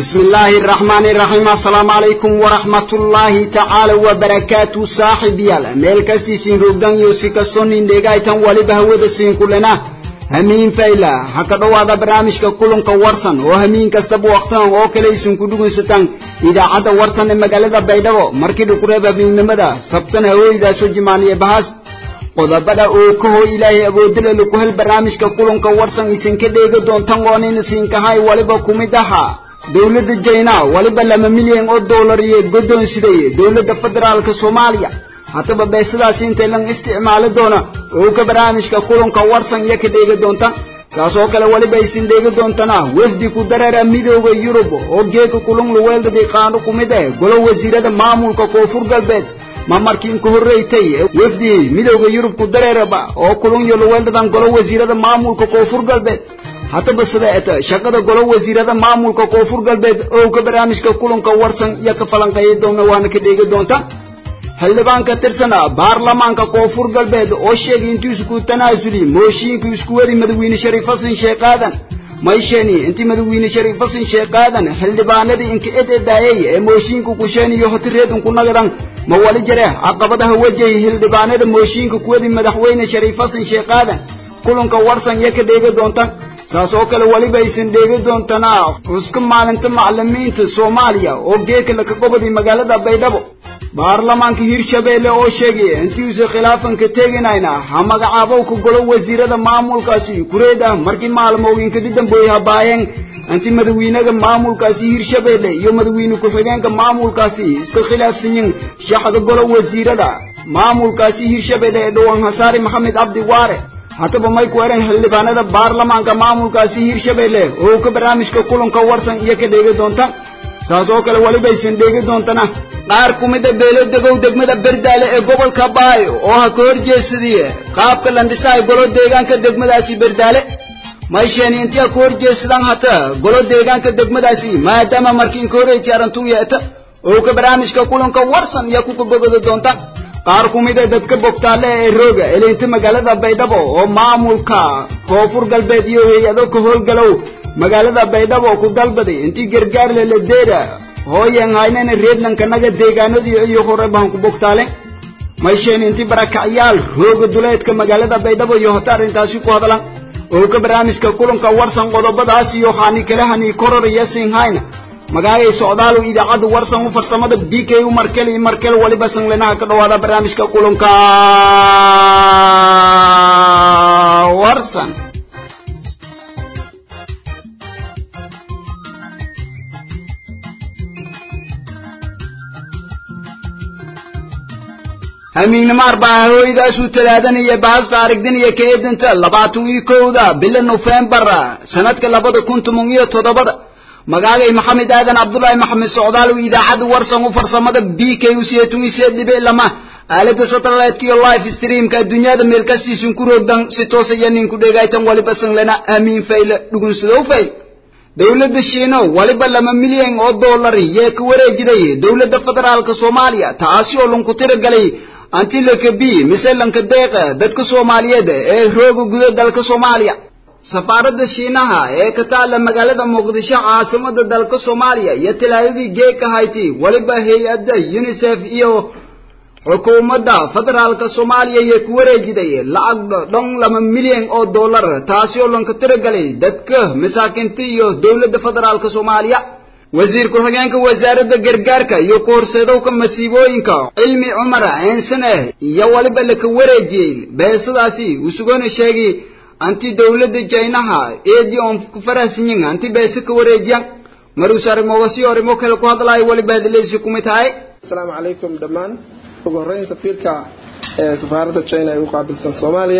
بسم الله الرحمن الرحيم السلام عليكم ورحمة الله تعالى وبركاته صاحب يالا ميل كستي سين روغدان يوسي كسون اندegaytan waliba hawada siin kulana hamiin fayla haka dhawaada barnaamijka kulanka warsan oo hamiin kastaba waqtigan oo kale isin ku dhugaysataan idaacadda warsan ee magaalada baydhabo markii dhukureeb habeenimada sabtana hawooydaasoo jimaaniye bahas qodobada oo ka hoo ilaahay awoodala lagu hel barnaamijka kulanka warsan isin ka dheegi doontan waanayna siinkahay waliba kumid ahaa dowladda jayna waliba laba milyan oo dollar iyo guddoonsiday dowladda federaalka soomaaliya haddaba beesadaasi intay lan isticmaali doona oo ka barnaamijka kulanka warsan iyo ka dheegi doonta saas oo kale waliba isin dheegi doontana wafdi ku dareera midooda yurub oo geeka kulun luweeldadii qaano ku mid ah golo wasiirada maamulka koonfur galbeed ma markiin ka horreeytay wafdi midooda yurub ku dareeraba oo kulun iyo luweeldadan golo wasiirada maamulka koonfur galbeed haddaba sideeta shaqada golo wasiirada maamulka koonfur galbeed oo ka barnaamijka kulanka warsan iyo ka falanqeeya doona waana ka dheegi doonta xildhibaan ka tirsana baarlamaanka koonfur galbeed oo sheegay intuu isku tanaasuli mooshiinkii isku wadi madaxweyne shariif xasan sheekh aadan maysheni intii madaxweyne shariif xasan sheekh aadan xildhibaanadii inka ededaayay ee mooshiinka kusheeniyo hotireedun ku nagadan ma wali jare caqabadaha wajahi xildhibaanada mooshiinka kuwadi madaxweyne shariif xasan sheekh aadan kulanka warsan iyo ka dheegi doonta saas oo kale weliba aysan dheegi doontanaa xuska maalinta macalimiinta soomaaliya oo geeka laka goboday magaalada baydhabo baarlamaanka hirshabeelle oo sheegay intiiuusa khilaafanka teginayna ha magacaabowka golo wasiirada maamulkaasi kureeda markii maalmooyinka dambooy habaayeen inti madaxweynaga maamulkaasi hirshabeelle iyo madaxweyne ku-xigeenka maamulkaasi iska khilaafsanyin shaxda golo wasiirada maamulkaasi hirshabeelle ee dhowaan hasaari maxamed cabdi waare haddaba may ku eran xildhibaanada baarlamaanka maamulkaasi hirshabeelle oo ka barnaamijka kulanka warsan iyo ka dheegi doonta saas oo kale weliba aysan dheegi doontana qaar ku mida beelo degow degmada berdaale ee gobolka baayo oo ha ka horjeesadiye qaabka landhisaay golo deegaanka degmadaasi berdaale maysheni intii ha ka horjeesadaan hata golo deegaanka degmadaasi maadaama markiin ka horreyti arrintuu yeeta oo ka barnaamijka kulanka warsan iyo ku kabogada doonta qaar ku mid a dadka bogtaale ee rooga eleynta magaalada baydhabo oo maamulka koonfur galbeed iyo hay-ado ka howlgalow magaalada baydhabo ku dalbaday intii gargaar leladeera hooyan haynana reedlanka naga deegaanadii iyo horebahan ku bogtaale maysheen intii barakacyaal rooga duleedka magaalada baydhabo iyo hota arrintaasi ku hadlan oo ka barnaamijka kulanka warsan qodobadaas iyo hani kale hani kororaya sinhayna magaagay socdaalow idaacadda warsan u farsamada b k u markel iyo markel waliba sanglinaha ka dhawaada barnaamijka kulanka warsan hamiignimo arbaa hawooydaasuu talaadanaya baasta aragdinaya ka eedanta labaatan iyo kowda bila nofembar sanadka labada kun toban iyo toddobada magaagay maxamed aadan cabdullaahi maxamed socdaalow idaacadda warsan u farsamada b k u seetumise dhibe lama aalada satellite iyo live streamka adduunyada meel kastiisun ku roogdan si toos iyo ninku dhegaytan waliba sanglena amiin fayle dhugunsadow fayl dowladda shiino waliba laba milyan oo dollar yee ka wareejiday dowladda federaalka soomaaliya taasi oo lanku tiragalay anti lakabi mise lanka deeqa dadka soomaaliyeed ee rooga guda dalka soomaaliya safaaradda shiinaha ee ka taalla magaalada muqdisho caasimada dalka soomaaliya iyo talaadadii geeka hayti waliba hay-adda unisef iyo xukuumadda federaalka soomaaliya iyo ku wareejiday lacag dhan laba milyan oo dollar taasi oo lanka tiragalay dadka masaakiinta iyo dowladda federaalka soomaaliya wasiir ku-xigeenka wasaaradda gargaarka iyo ku-horseedowka masiibooyinka cilmi cumar eensane iyo waliba laka wareejiyey beesadaasi uu sugona sheegay anti dowladda jaynaha eedii oon ku farahsanyin anti beese ka wareejiyan maruus arrimogasi arrimo kale ku hadlaayo waliba hadaladiisi kumid tahay asalaamu calaykum dhammaan ugu horreyn safiirka ee safaaradda china ee u qaabilsan soomaaliya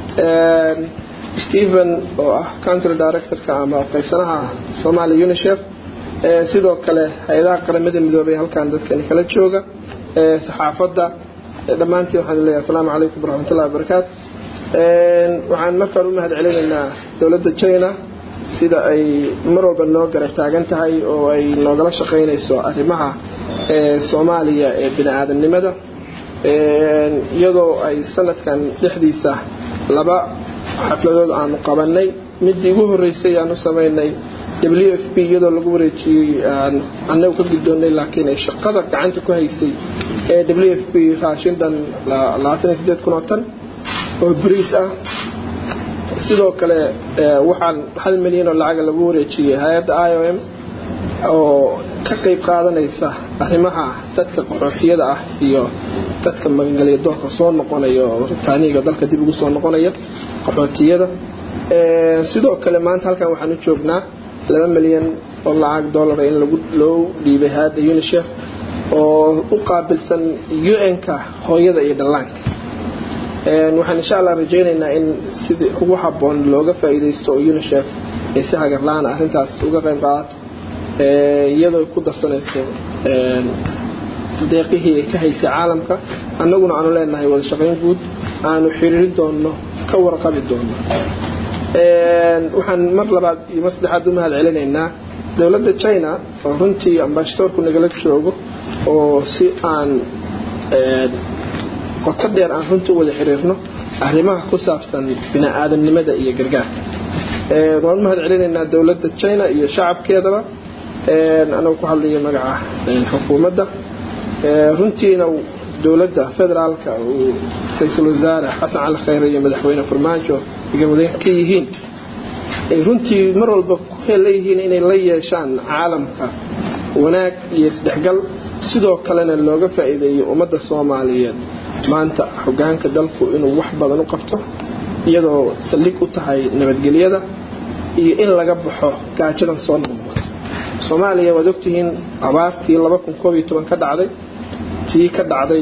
stephen oo ah country directorka ama qaybsanaha somalia unisef sidoo kale hay-adaha qaramada midoobay halkan dadkani kala jooga saxaafadda dhammaantiin waxaan leeyahay asalaamu calaykum waraxmatullahi wabarakaatu waxaan markaan u mahad celinaynaa dowladda china sida ay mar walba noo garab taagan tahay oo ay noogala shaqaynayso arrimaha soomaaliya ee bini aadamnimada iyadoo ay sanadkan dhexdiisa laba xafladood aanu qabanay midii ugu horreysay aanu samaynay w f p iyadoo lagu wareejiyey annagu ka guddoonnay laakiin ay shaqada gacanta ku haysay ee w f p raashin dhan kun oo tan oo bariis ah sidoo kale waxaan hal milyan oo lacaga lagu wareejiyey hay-adda i o m oo ka qayb qaadanaysa arrimaha dadka qaxootiyada ah iyo dadka magangelya doorka soo noqonaya oo ritaaniga dalka dib ugu soo noqonaya qaxootiyada sidoo kale maanta halkan waxaan u joognaa laba milyan oo lacag dollara in loo dhiibay hay-adda unisef oo u qaabilsan un-ka hooyada iyo dhallaanka waxaan insha allah rajaynaynaa in sidii ugu habboon looga faa'iidaysto oo unisef ay si hagarla-aan arrintaas uga qayb qaadato iyadoo ku darsanayso deeqihii ay ka haysay caalamka annaguna aanu leenahay wada shaqayn guud aanu xiriiri doonno ka warqabi doonno waxaan mar labaad iyo mar saddexaad u mahad celinaynaa dowladda china oo runtii ambashadoorku nagala joogo oo si aan qoto dheer aan runtii u wada xiriirno arrimaha ku saabsan bini-aadamnimada iyo gargaarka waan u mahad celinaynaa dowladda china iyo shacabkeedaba anagu ku hadlaya magaca xukuumadda runtiina dowladda federaalka uu ra-iisul wasaare xasan cali khayre iyo madaxweyne farmaajo igawadeen ka yihiin ay runtii mar walba ku leeyihiin inay la yeeshaan caalamka wanaag iyo isdhexgal sidoo kalena looga faa'iideeyo ummadda soomaaliyeed maanta hogaanka dalku inuu wax badan u qabto iyadoo saldhig u tahay nabadgelyada iyo in laga baxo gaajadan soo noqnoqoto soomaaliya waad ogtihiin abaartii ka dhacday tii ka dhacday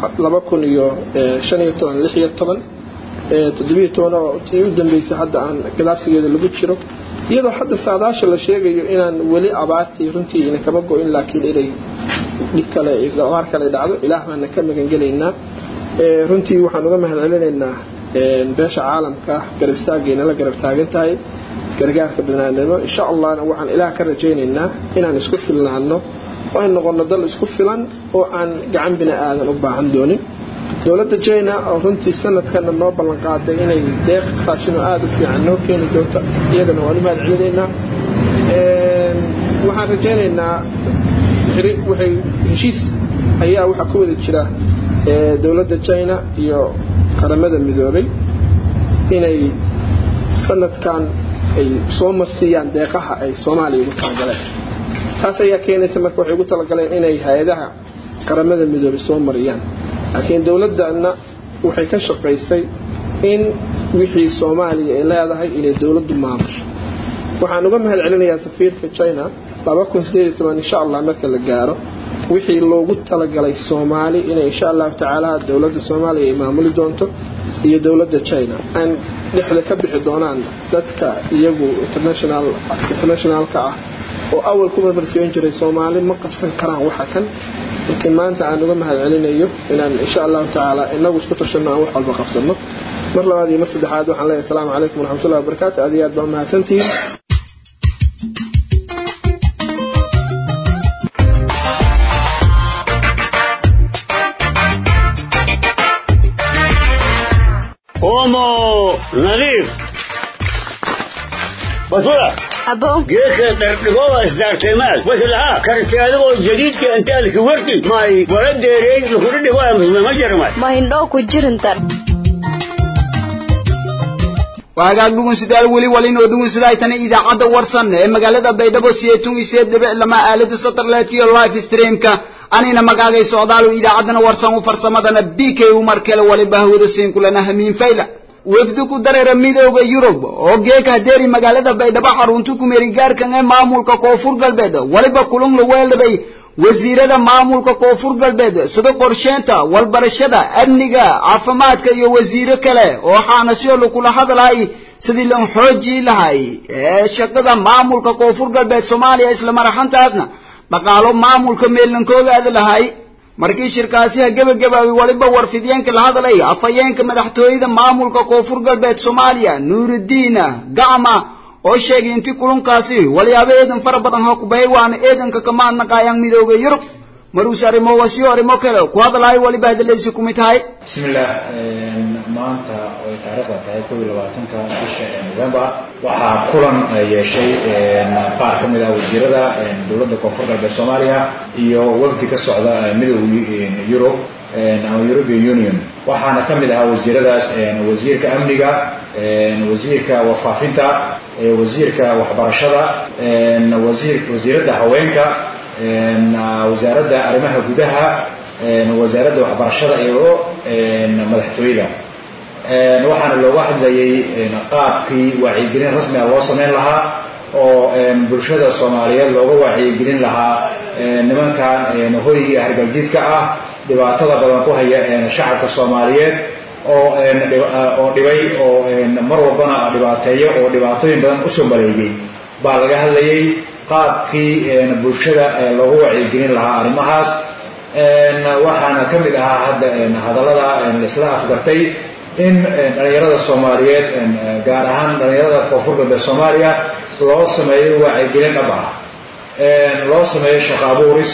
oo tii u dambeysay hadda aan gadaabsigeeda lagu jiro iyadoo hadda saadaasha la sheegayo inaan weli abaartii runtii ina kama go-in laakiin inay dhib kale abaar kale dhacdo ilaah baana ka magangelaynaa runtii waxaan uga mahad celinaynaa beesha caalamka garab istaagayna la garab taagan tahay gargaarka banaanimo insha allahna waxaan ilaah ka rajaynaynaa inaan isku filnaano oo ay noqono dal isku filan oo aan gacan bini aadan u baahan doonin dowladda china oo runtii sanadkana noo ballanqaaday inay deeq raashinoo aada u fiican noo keeni doonto iyadana waan u mahad celinaynaa waxaan rajaynaynaa waxay heshiis ayaa waxaa ku wada jira dowladda china iyo qaramada midoobay inay sanadkan ay soo marsiiyaan deeqaha ay soomaaliya ugu talagaleen taas ayaa keenaysa marka waxay ugu talagaleen inay hay-adaha qaramada midoobay soo mariyaan laakiin dowladana waxay ka shaqaysay in wixii soomaaliya ay leedahay inay dowladdu maamusho waxaan uga mahad celinayaa safiirka china insha allah marka la gaaro wixii loogu talagalay soomaali inay insha allahu tacaala dowladda soomaaliya ay maamuli doonto iyo dowladda china aan dhexda ka bixi doonaan dadka iyagu internationalka ah oo awal ku marmarsiyon jiray soomaali ma qabsan karaan waxa kan laakiin maanta aan uga mahad celinayo inaan insha allahu tacaala inagu isku tashanno aan wax walba qabsanno mar labaad iyo mar saddexaad waxaan leeyahay asalaamu calaykum waraxmatullahi wabarakaatu aad iyo aad baa mahadsantihiin omo nadiif basura abo geedka dhardhigoba isdaartaymaad waslahaa karti adigoo jadiidka intaalki warti may wala deereey lukudhidhigoa musmama jarmay ma hindhoo ku jirinta waagaag dhugunsidaal weli walin oo dhugunsidaaytana idaacadda warsan ee magaalada baydhabo siyeetun isee dhibic lama aalada satellite iyo live streamka anina magaagay socdaalo idaacaddana warsan u farsamadana b k u markale waliba hawada siin kulana hamiin fayla wafdi ku dareera midooda yurub oo geeka hadeeri magaalada baydhabo xarunta kumeerigaarkan ee maamulka koonfur galbeed waliba kulan la weeladay wasiirada maamulka koonfur galbeed sida qorsheynta walbarashada amniga caafimaadka iyo wasiiro kale oo xaanasyo lakula hadlay sidii lan xoojii lahay ee shaqada maamulka koonfur galbeed soomaaliya isla maraxantaasna dhaqaalo maamulka meelankooga aada lahay markii shirkaasiha gebagabaabay waliba warfidyenka la hadlay afhayeenka madaxtooyada maamulka koonfur galbeed soomaaliya nuurudiina gacma oo sheegay intii kulunkaasi walyaabo eedan fara badan ha kubahay waana eedanka kamaadnaqaayaan midooda yurub maruuse arrimo wasiyo arrimo kale ku hadlahay waliba hadaleysi kumid tahay bismillaah maanta ay taariikhda tahay kow iyo labaatanka bisha november waxaa kulan yeeshay qaar ka mid ah wasiirada dowladda koonfur galbeed soomaaliya iyo wafdi ka socda midowga yurub ama european union waxaana ka mid ahaa wasiiradaas wasiirka amniga wasiirka warfaafinta wasiirka waxbarashada wasiir wasiiradda haweenka wasaaradda arrimaha gudaha wasaaradda waxbarashada iyo madaxtooyada waxaana looga hadlayay qaabkii wacyigelin rasmiga loo samayn lahaa oo bulshada soomaaliyeed looga wacyigelin lahaa nimankan hoy iyo hargaljiidka ah dhibaatada badan ku haya shacabka soomaaliyeed oo oo dhibay oo mar walbana dhibaateeyo oo dhibaatooyin badan usoo maleegay baa laga hadlayay qaabkii bulshada loogu wacyigelin lahaa arrimahaas waxaana ka mid ahaa hadda hadallada laisla afgartay in dhalinyarada soomaaliyeed gaar ahaan dhalinyarada koonfur galbeed soomaaliya loo sameeyo wacyigelin dhab ah loo sameeyo shaqo abuuris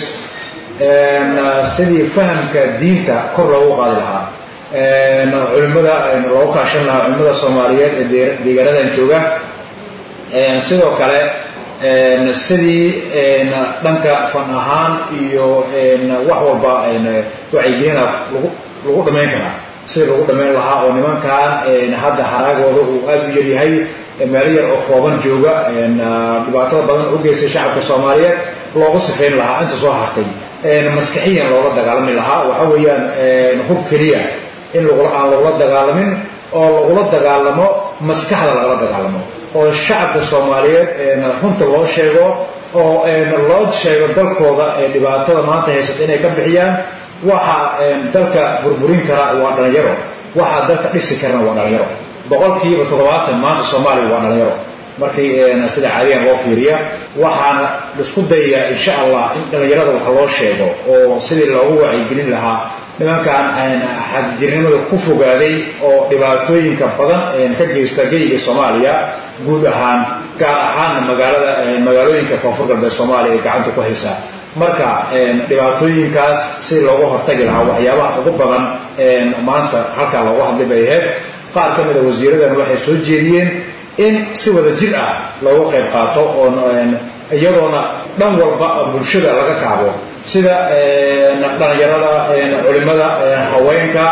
sidii fahamka diinta kor loogu qaadi lahaa culimada loogu kaashan lahaa culimada soomaaliyeed ee deegaanadan jooga sidoo kale sidii dhanka fan ahaan iyo wax walba wacyigelina lagu dhamayn karaa sidii lagu dhamayn lahaa oo nimankan hadda haraagooda uu aada u yaryahay meelo yar oo kooban jooga dhibaatada badan u geystay shacabka soomaaliyeed loogu sifayn lahaa inta soo hartay maskaxiyan loola dagaalami lahaa waxa weeyaan hub keliya in aan lagula dagaalamin oo lagula dagaalamo maskaxda lagala dagaalamo oo shacabka soomaaliyeed runta loo sheego oo loo sheego dalkooda ee dhibaatada maanta haysata inay ka bixiyaan waxa dalka burburin kara waa dhalinyaro waxa dalka dhisi karana waa dhalinyaro boqolkiiba toddobaatan maanta soomaaliya waa dhalinyaro markii sida caadiyan loo fiiriya waxaana isku dayayaa insha allah in dhalinyarada wax loo sheego oo sidii loogu wacyigelin lahaa nimankan xagjirnimada ku fogaaday oo dhibaatooyinka badan ka geysta geyga soomaaliya guud ahaan gaar ahaanna magaalada magaalooyinka koonfur galbeed soomaaliya ee gacanta ku haysa marka dhibaatooyinkaas si looga hortagi lahaa waxyaabaha ugu badan maanta halkaa looga hadlay bay ahayd qaar ka mida wasiiradan waxay soo jeediyeen in si wada jir ah looga qayb qaato oo iyadoona dhan walba bulshada laga kaabo sida dhalinyarada culimada haweenka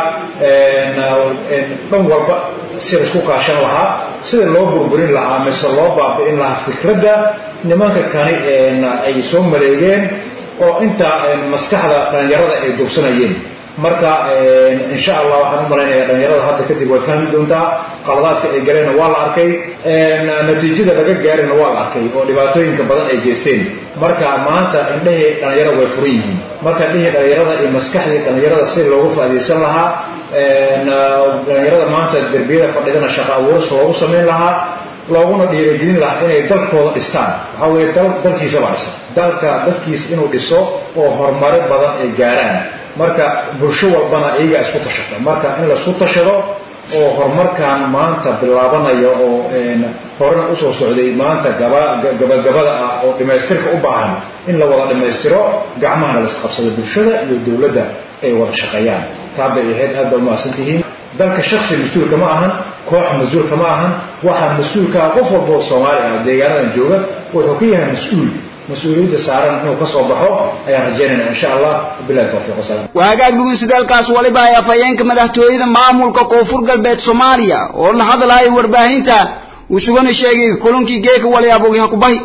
dhan walba si laisku kaashan lahaa sida loo burburin lahaa mise loo baabi'in lahaa fikradda nimanka kani ay soo maleegeen oo inta maskaxda dhalinyarada ay dubsanayeen marka insha allah waxaan u malaynayaa dhalinyarada hadda kadib way fahmi doontaa qaladaadka ay galeenna waa la arkay natiijada laga gaarina waa la arkay oo dhibaatooyinka badan ay geysteen marka maanta indhahii dhalinyarada way furan yihiin marka indhihii dhalinyarada iyo maskaxdii dhalinyarada si loogu faa'iidaysan lahaa dhalinyarada maanta derbiyada fadhidana shaqo abuuris loogu samayn lahaa looguna dhiirigelin lahaa inay dalkooda dhistaan waxaa weeye dal dalkiisa baa dhisa dalka dadkiisa inuu dhiso oo horumaro badan ay gaaraan marka bulsho walbana iyagaa isku tashata marka in laisku tashado oo horumarkan maanta bilaabanaya oo horena usoo socday maanta gabagabada ah oo dhammaystirka u baahan in la wada dhammaystiro gacmahana laisqabsado bulshada iyo dowladda ay wada shaqeeyaan taa bay ahayd aad baa umahadsan tihiin dalka shaksi mas-uulka ma ahan koox mas-uulka ma ahan waxaa mas-uulkaa qof walba oo soomaali ah deegaanadan jooga wuxuu ka yahay mas-uul mas-uuliyadda saaran inuu ka soo baxo ayaan rajaynayna insha allah bilahi tawfiiq wasalaam waa hagaag dhugunsidaalkaas waliba ay afhayeenka madaxtooyada maamulka koonfur galbeed soomaaliya oo la hadlaaya warbaahinta uu sugana sheegay kulankii geeka waliyaabogi ha ku bahi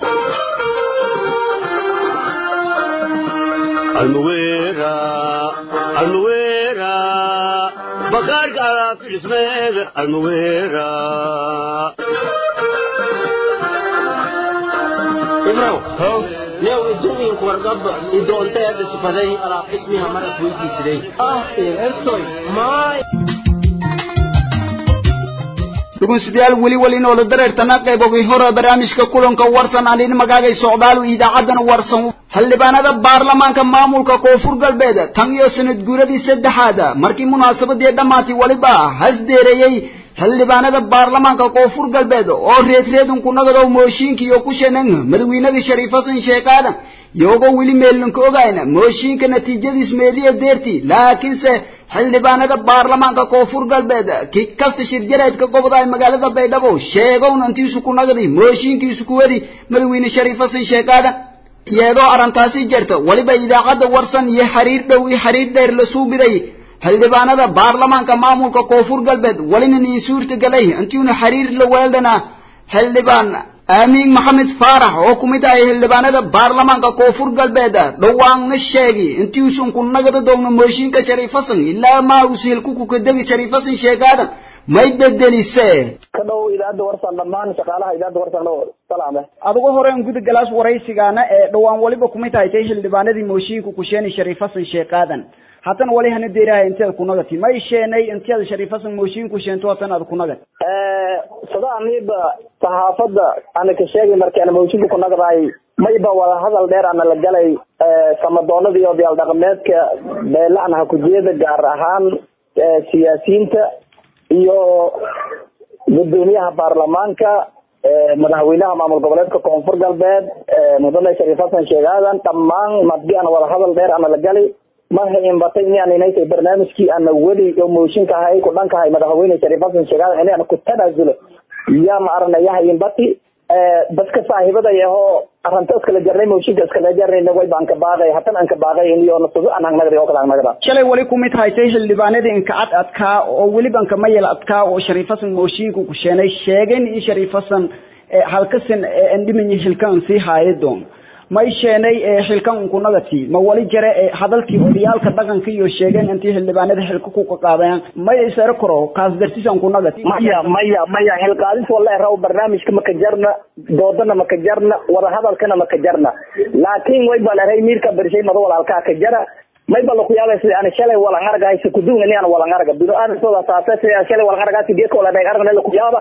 bakaarka alaabka dhismeeda almuweera ibrow new idumiinku wargaba idoonteeda sifaday alaab dhismiha marad weydiisiday ah ertoy maay dhugunsidayaal weli weli noola dareertana qaybogi hore barnaamijka kulanka warsan anin magaagay socdaalu idaacadan warsan xildhibaanada baarlamaanka maamulka koonfur galbeed tan iyo sanad guuradii saddexaad markii munaasabadii dhammaatay weliba hasdeereeyey xildhibaanada baarlamaanka koonfur galbeed oo reedreedunku nagadow mooshiinka iyo ku shenan madawiinaga shariif xasan sheekh aadan iyagoo weli meellanka ogayna mooshinka natiijadiis meeliya deertii laakiinse xildhibaanada baarlamaanka koonfur galbeed ki kasta shirjareedka gobda ay magaalada baydhabo sheegowna intiisu ku nagdi mooshinkiisu kuwadi madaxweyne shariif xasan sheekh aadan iyadoo arrintaasi jirta weliba idaacadda warsan iyo xiriir dhow iyo xiriir dheer la suubiday xildhibaanada baarlamaanka maamulka koonfur galbeed welina niin suurtagalay intiuna xiriir la weeldhana xildhibaan aamiin maxamed faarax oo ku mid ahay xildhibaanada baarlamaanka koonfur galbeed dhawaanna sheegi intiisun ku nagada doogno mooshinka shariif xasan ilaa maa usiilku kukadegi shariif xasan sheegaadan may bedelise ka dhow idaacadda warsan dhammaan shaqaalaha idaacadda warsan dhow salaame adigu horeen guda galaas waraysigaana ee dhowaan waliba kumid haytay xildhibaanadii mooshiinku kusheeni shariif xasan sheekh aadan haddana wali hana deerahay inteed kunagati may sheenay inteed shariif xasan mooshiinku sheento hatan aad kunagat sada aniba saxaafadda ana ka sheegay markaan mooshinka kunagdahay mayba wada hadal dheer ana la galay samadoonada iyo odayaal dhaqameedka beelacna hakujeeda gaar ahaan siyaasiyiinta iyo gudoomiyaha baarlamaanka madaxweynaha maamul goboleedka koonfur galbeed mudane shariif xasan sheekh aadan dhammaan madii ana wada hadal dheer ana la galay marha inbatay inaan inaytay barnaamijkii ana weli oo mooshinka ahay ku dhankahay madaxweyne shariif xasan sheekh aadan inaan ku tanaazulo yaa ma aranayaha inbati dadka saaxiibada ahoo arrinta iskala jarnay mooshinka iskala jarnayna way baan ka baaqay hatan aan ka baaqay iyo nasugo aan hangnagri oo kale hangnagda shalay wali kumid haytay xildhibaanadii inka cad adkaa oo weliba inka mayel adkaa oo shariif xasan mooshiinku ku sheenay sheegeen in shariif xasan halkasan andhimanyi xilkan sii haayo doon may sheenay xilkan unkunagati ma wali jare hadalkii odayaalka dhaqanka iyo sheegeen intii xildhibaanada xilka ku qaqaadayaan may isara koro kaas dartiis unkunagati maya maya maya xilqaadis wala raw barnaamijka maka jarna doodana maka jarna wada hadalkana maka jarna laakiin way baa lahay miirka bershay mado walaalkaa ka jara may ba laku yaabay sida ana shalay walan aragay si kudunga ni ana walan araga bino aan soo saasa sida shalay walan aragay si geeko wala dhay aragna laku yaaba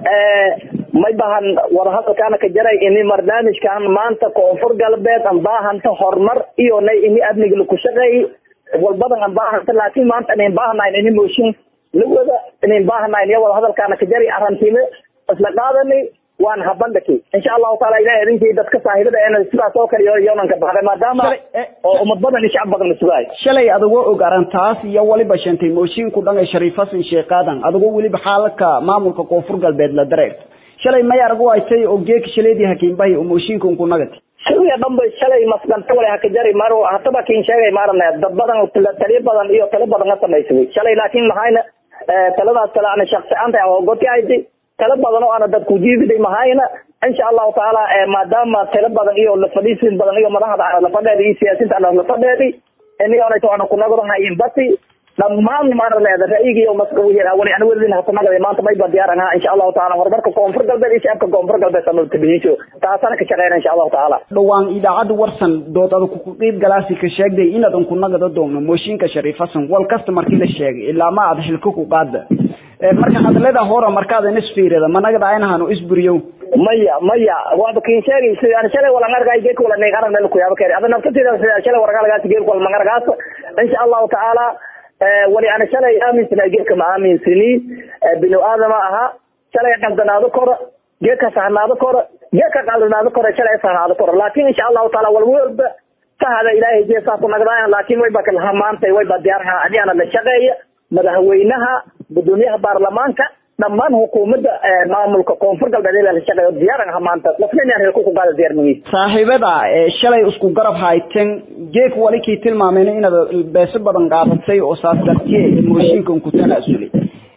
ee may bahan wada hadalkaana ka jaray ini barnaamijkan maanta koonfur galbeed aan baahanta horumar iyo nay ini adniga laku shaqeey walbadan aan baahanta laakiin maanta inaan baahanayn ini mooshin lawada inaan baahanayn iyo wada hadalkaana ka jaray arrintiina isla qaadanay waan habandhaki insha allahu taala ilahay idinkii dadka saahibada eena sidaas oo kale yoonan ka baxday maadaama oo ummad badan iyo shacab badan isugaay shalay adagoo og arrintaas iyo waliba sheentay mooshiinku dhan ee shariif xasan sheekh aadan adagoo weliba xaaladka maamulka koonfur galbeed la dareerto shalay may aragu aytay oo geeka shaleedii hakiinbahay oo mooshiinka unku nagati shalay dhanba shalay masdanta wale haka jari maro hataba kin sheegay maarana dad badan taliyo badan iyo talo badan ka samaysaday shalay laakiin maxayna taladaas kale ana shaksi aanta oo godki ayti talo badan oo ana dadku jiibiday mahayna insha allahu taala maadaama talo badan iyo lafadhiisin badan iyo madaxda lafadheeda iyo siyaasiinta ana lafadheedi inigoonayto ana kunagadahayin basi dhammaan maaraleeda ra'yiga iyo wali ana weladin hasanagada maanta mayba diyaaran ha insha allahu taala horumarka koonfur galbeed iyo shacabka koonfur galbeed samatabihiisho taasana ka shaqeyna insha allahu taala dhowaan idaacadda warsan dood adag ku qiib galaasi ka sheegday inaad unku nagada doonno mooshinka shariif xasan wal kasta markii la sheegay ilaa ma aad xilka ku qaada marka hadalada hore markaad isfiirida managada aynahanu isburiyo maya maya waaba kin sheegay sidaan shalay wala ngargaay geek wala neeg aragna ku yaaba kare ada naftatida sidaan shalay wargalagaas geek wala mangargaas insha allahu taala wali ana shalay aaminsana geedka ma aaminsini binu aadama ahaa shalay qaldanaado koro geedka sahnaado koro geedka qaldanaado koro shalay sahnaado koro laakin insha allahu taala wal walba sahada ilaahay jeesaa ku nagdaayan laakin way ba kala maantay way ba diyaarha adiana la shaqeeya madaxweynaha gudoomiyaha baarlamaanka dhammaan hukuumadda maamulka koonfur galbeed ilaa la shaqeeyo diyaaran ha maanta lafna inaan reerku ku qaada diyaar magiis saaxiibada shalay isku garab hayteen geek wali kii tilmaameen inaad beeso badan qaadatay oo saas dartiye mooshinkan ku tanaasulay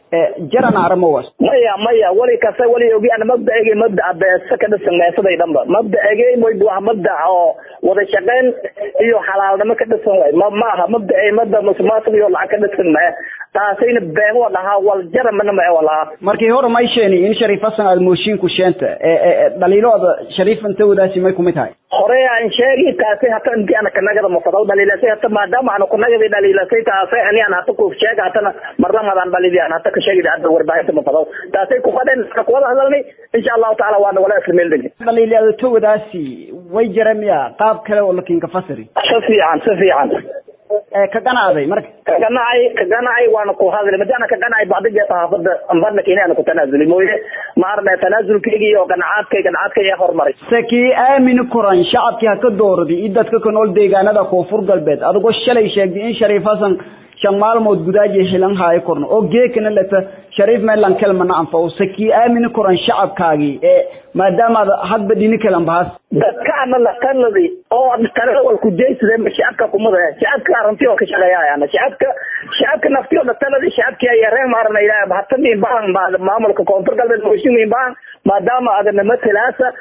jaran arimowas maya maya wali kasta wali ogi ana mabdaege mabdaa beesa ka dhisan meesaday dhanba mabdaege moyd waa mabda oo wada shaqeyn iyo xalaalnimo ka dhisan way ma maaha mabdae mabda musuqmaasuq iyo lacag ka dhisan mae taasayna been wa dhahaa wal jaramana mae walahaa markii hore may sheeni in shariif xasan aad mooshiinku sheenta dhaliilooda shariif inta wadaasi may kumid tahay hore aan sheegi taasay hata intii ana kanagada mafadaw dhaliilasay hata maadaama ana kunagadi dhaliilasay taasay ani aan hata ku sheega hatana marlamadaan dhaliili aan hata ka sheegi hadda warbaahinta mafadaw taasay ku qadeen ana kuwada hadalnay insha allahu taala waana wala isla meel degni dhaliilyada wadaasi way jara miya qaab kale oo lakin ka fasiri si fiican si fiican ka ganacday marka ka ganacay ka ganacay waana ku hadlay madaana ka ganacay bacdiga saxaafada ambadna keenay aan ku tanaasuli mooye ma arna tanaasulkayga iyo ganacaadkay ganacaadkay ayaa horumaray sakii aamini kuran shacabkii ha ka doorday iyo dadka ka nool deegaanada koonfur galbeed adigoo shalay sheegday in shariif hasan shan maalmood gudaaji xilan haayo korno oo geekana leta shariif meelan kelmana anfaco sakii aamini kuran shacabkaagii ee maadaama ad hadba dhini kalan bahas dadka ana la taladi oo talada wal ku jeysade ma shacabka kumada shacabka arintii oo ka shaqeeyayana shacabka shacabka naftii oo la taladi shacabki ay yareen maarna ilaahay bahata min baan maamulka koonfur galbeed mooshin min baan maadaama adana matalaasa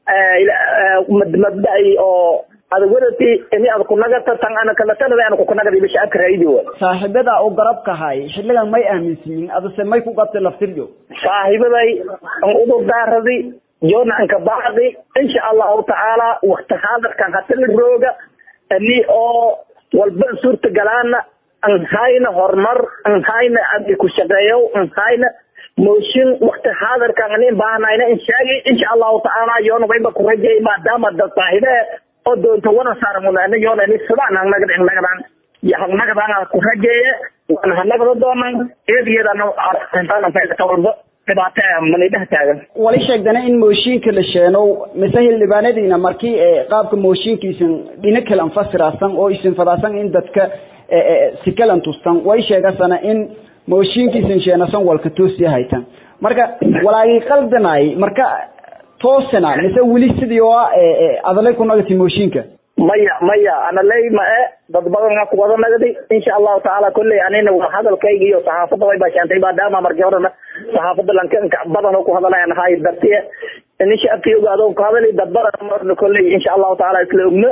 mabda'i oo ada wadati ini ada kunagata tan ana kala talada ana kukunagada iba shacabka raayidi wa saaxiibada oo garabka hay xilligan may aaminsiin adase may ku qabtay laftirjo saaxiibaday an udur daaradi yoona anka baaqi insha allahu tacaala wakti haadarkan hatala rooga ani oo walba suurta galaana an hayna horumar an hayna abdi ku shaqeeyo an hayna mooshin wakti haadarkan ani baahnayna in sheegi insha allahu tacaala yoona wayba ku rajay maadaama dad saaxiibe oo doonta wana saaramunana yoona ni sidaan hangnagad hangnagadan hangnagadan ku rajeeye waana hanagada doonan eedigeedana walba dhibaatmanidhaha taagan wali sheegdana in mooshinka la sheeno mise xildhibaanadiina markii qaabka mooshinkiisan dhina kalan fasiraasan oo isin fadaasan in dadka si kalan tustan way sheegasana in mooshinkiisan sheenasan walka toosiya haytan marka walaagii qaldanay marka toosana mise weli sidii oo adalay ku nagati mooshinka maya maya analey ma e dad badan ku wada nagdi insha allahu tacaala kolley anina waa hadalkayga iyo saxaafada way bashaantay maadaama markii horena saxaafada lanka badan oo ku hadalayan ahay dartiye ini shacabkii ogaado ku hadali dad badan marna kolley insha allahu tacaala isla ogno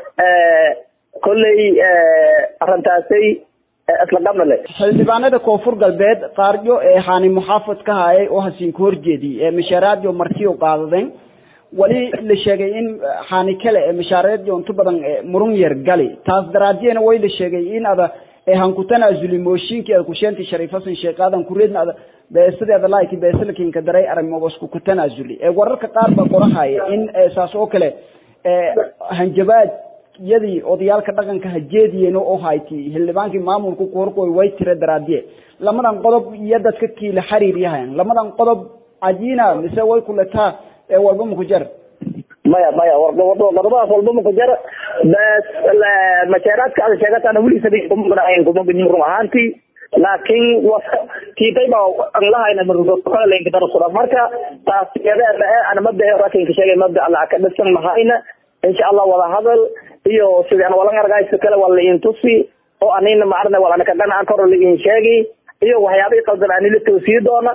kolley arrintaasay isla qabnale xildhibaanada koonfur galbeed qaaryo ee haani muxaafad ka hayay oo hasiin ka horjeediyey ee mashaaraadyo martiyo qaadadeen wali la sheegay in haani kale ee mashaareedyo inta badan murun yar gali taas daraadiyena way la sheegay in ada han ku tanaasuli mooshinkii ada kusheenti shariif hasan sheekh aadan kureedna ada beesideeda laaki beesilkinka daray arrimobasku ku tanaasuli ee wararka qaar baa qorahaya in saas oo kale hanjabaad yadii odayaalka dhaqanka hajeediyeen oo hayti xildhibaankii maamulka ku horkoy way tira daraadiye lamadan qodob iyo dadka kiila xiriir yahayan lamadan qodob cajiina mise way kuletaa ee walba maku jar maya maya qodobadaas walba maku jar bes mashaaraadka ada sheegatana weli sabi kumaganahayn kumagajin run ahaantii laakiin tiitay baa an lahayna markadara marka taas iyada ana mabda rakinka sheegay mabda alla ka dhisan mahayna insha allah wada hadal iyo sidaan walan argaysa kale waa la intusi oo anina maarna wala ka dhanaca kor la in sheegi iyo waxyaabihii qaldan ani la toosiyi doona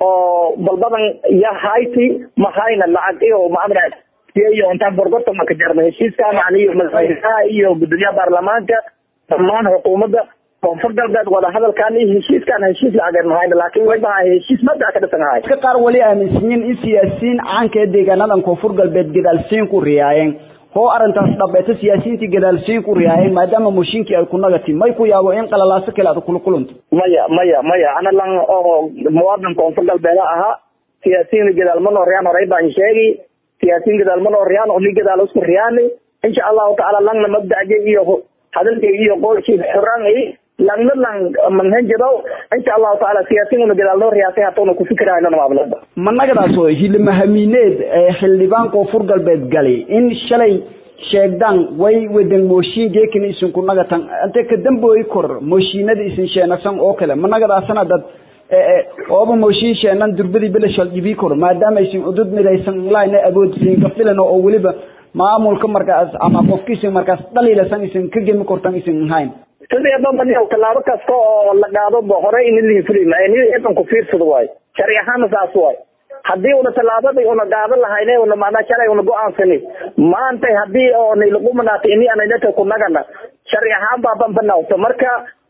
oo balbadan ya hayti mahayna lacag iyo maamra iyo intaan borgorta ma ka jarna heshiiskan aniyo madaxweynaha iyo gudoomiyaha baarlamaanka dhammaan xukuumadda koonfur galbeed wada hadalkan iyo heshiiskan heshiis lacageed mahayna laakiin way bahay heshiis mabda ka dhisan ahay dadka qaar wali aaminsanyiin in siyaasiyiin caanka ee deegaanadan koonfur galbeed gadaalsiin ku riyaayeen hoo arrintaas dhabeeto siyaasiyiintii gadaalsiin ku riyaayeen maadaama mooshinkii ay ku nagati may ku yaabo in qalalaaso kale aad kula kulanto maya maya maya ana lan oo muwaadin koonfur galbeed ahaa siyaasiyiin gadaal ma noo riyaan horey baan sheegi siyaasiyiin gadaal ma noo riyaan oo ni gadaal isku riyaani insha allahu tacaala langna mabdaje iyo hadalkay iyo qoolkii xuraan langna lang manhanjado insha allahu tacaala siyaasiyiin una gadaal noo riyaasay hatuuna ku fikirayno maablada managadaas oo hilimahamiineed ee xildhibaan koonfur galbeed gali in shalay sheegdaan way wadan mooshin geekina isinku nagatan ante ka dambooyi kor mooshinada isin sheenasan oo kale managadaasana dad ooba mooshin sheenan durbadii belashal dhibii kor maadaama isin udud midaysan laayna awoodsiin kafilan oo weliba maamulka markaas ama qofka isin markaas dhaliilasan isin ka gemi kortan isin hayn sidii dhanban tallaabo kasta oo la qaado hore in lihifulima idan ku fiirsado waayo sharci ahaana saas waayo haddii una tallaabadii una qaadan lahayne una macnaa shalay una go-aansani maanta haddii oo nailaqumanaato ini ananata ku nagana sharci ahaan baa banbanawta marka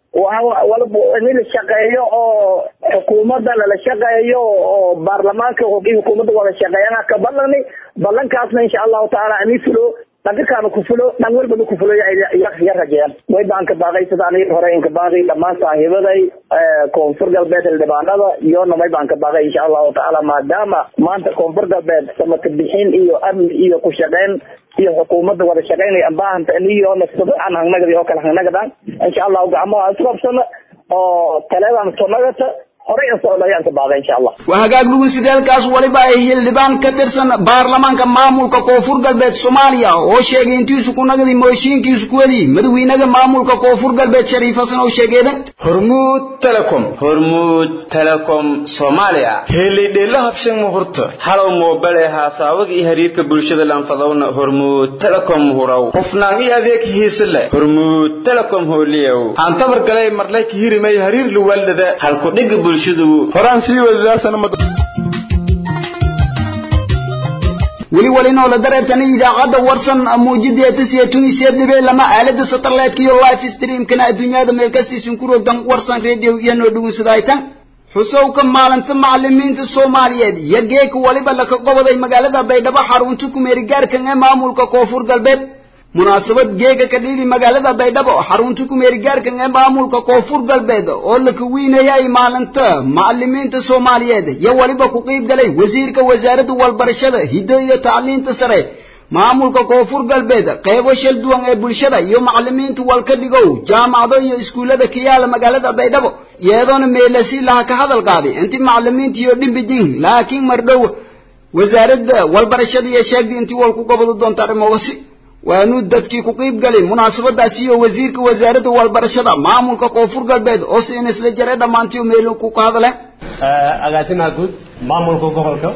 ini la shaqeeyo oo xukuumadda lala shaqeeyo oo baarlamaanka xukuumadda wada shaqeeyana ka balani balankaasna insha allahu tacaala ani fulo dhankakaan ku fulo dhan walbana ku fulo ya rajeeyaan way baan ka baaqay sida aniga hore inka baaqay dhammaan saaxiibaday koonfur galbeed xildhibaanada iyona may baan ka baaqay insha allahu tacaala maadaama maanta koonfur galbeed samaka bixin iyo amni iyo ku shaqeyn iyo xukuumadda wada shaqaynaya baahanta niyo nasado aan hangnagadi oo kale hangnagadaan insha allahu gacmaha isqabsana oo taleedan sonagata horey in socda ayaan ka baaqay insha allah waa hagaag dhugunsideelkaas waliba ay xildhibaan ka tirsan baarlamaanka maamulka koonfur galbeed soomaaliya oo sheegay intiisu ku nagdi mooshiinkiisu ku wadi madaxweynaha maamulka koonfur galbeed shariif xasan oo sheegeedan hormuud telecom hormuud telecom soomaaliya helidheela habshan muhurta halow moobel ee haasaawaga iyo xiriirka bulshada lanfadowna hormuud telecom huraw hufnaan iyo adeeg hiise leh hormuud telecom hooliyow aan tabar galay marlay ka hirimay hariir luwaldada halkudhiga bulshadu horaan sii wadadaasana ma weli walinoo la dareertana idaacadda warsan muujideeta siyatunisiya dhibe lama aalada satellite iyo live streamkana adduunyada meel kastiisin ku rogdan warsan radio iyo noo dhugunsadaytan xusowka maalinta macalimiinta soomaaliyeed iyo geeka waliba laka qobaday magaalada baydhabo xarunta kumeerigaarkan ee maamulka koonfur galbeed munaasabad geega ka dhiidi magaalada baydhabo xarunta kumeerigaarkan ee maamulka koonfur galbeed oo la kawiinayay maalinta macalimiinta soomaaliyeed iyo waliba ku qiib galay wasiirka wasaaradda walbarashada hiddo iyo tacliinta sare maamulka koonfur galbeed qeybo shal duwan ee bulshada iyo macalimiinta walka dhigow jaamacado iyo iskuullada ka yaala magaalada baydhabo iyadoona meelasi laha ka hadal qaaday intii macalimiinta iyo dhimbijin laakiin mardhow wasaaradda walbarashada iyo sheegday intii walku gobodi doonta arrimoogasi waanu dadkii ku qiib galay munaasabadaasi iyo wasiirka wasaaradda walbarashada maamulka koonfur galbeed oo si in isla jare dhammaantii meel ku ka hadleen agaasimaha guud maamulka gobolka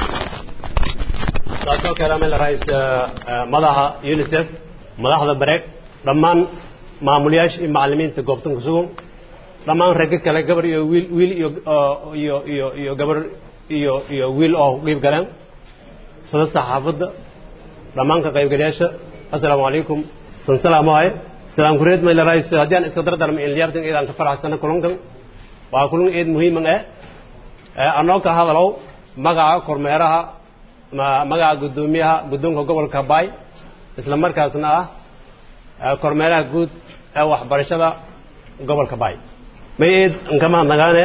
taasoo kale meel rais madaxa unicef madaxda bareeg dhammaan maamulayaasha iyo macalimiinta goobtan ku sugan dhammaan ragga kale gabar iyo wiil wiil iyo iyo iyo iyo gabar iyo iyo wiil oo ku qiib galeen sada saxaafadda dhammaan ka qaybgalayaasha assalaamu calaykum san salaamahay salaam kureed mayla rais haddii aan iska dardarma in liyaabtan eedaan ka faraxsana kulankan waa kulan eed muhiiman eh anoo ka hadalow magaca kormeeraha magaca guddoomiyaha guddoonka gobolka baay isla markaasna ah kormeeraha guud ee waxbarashada gobolka baay may eed nkama nagaane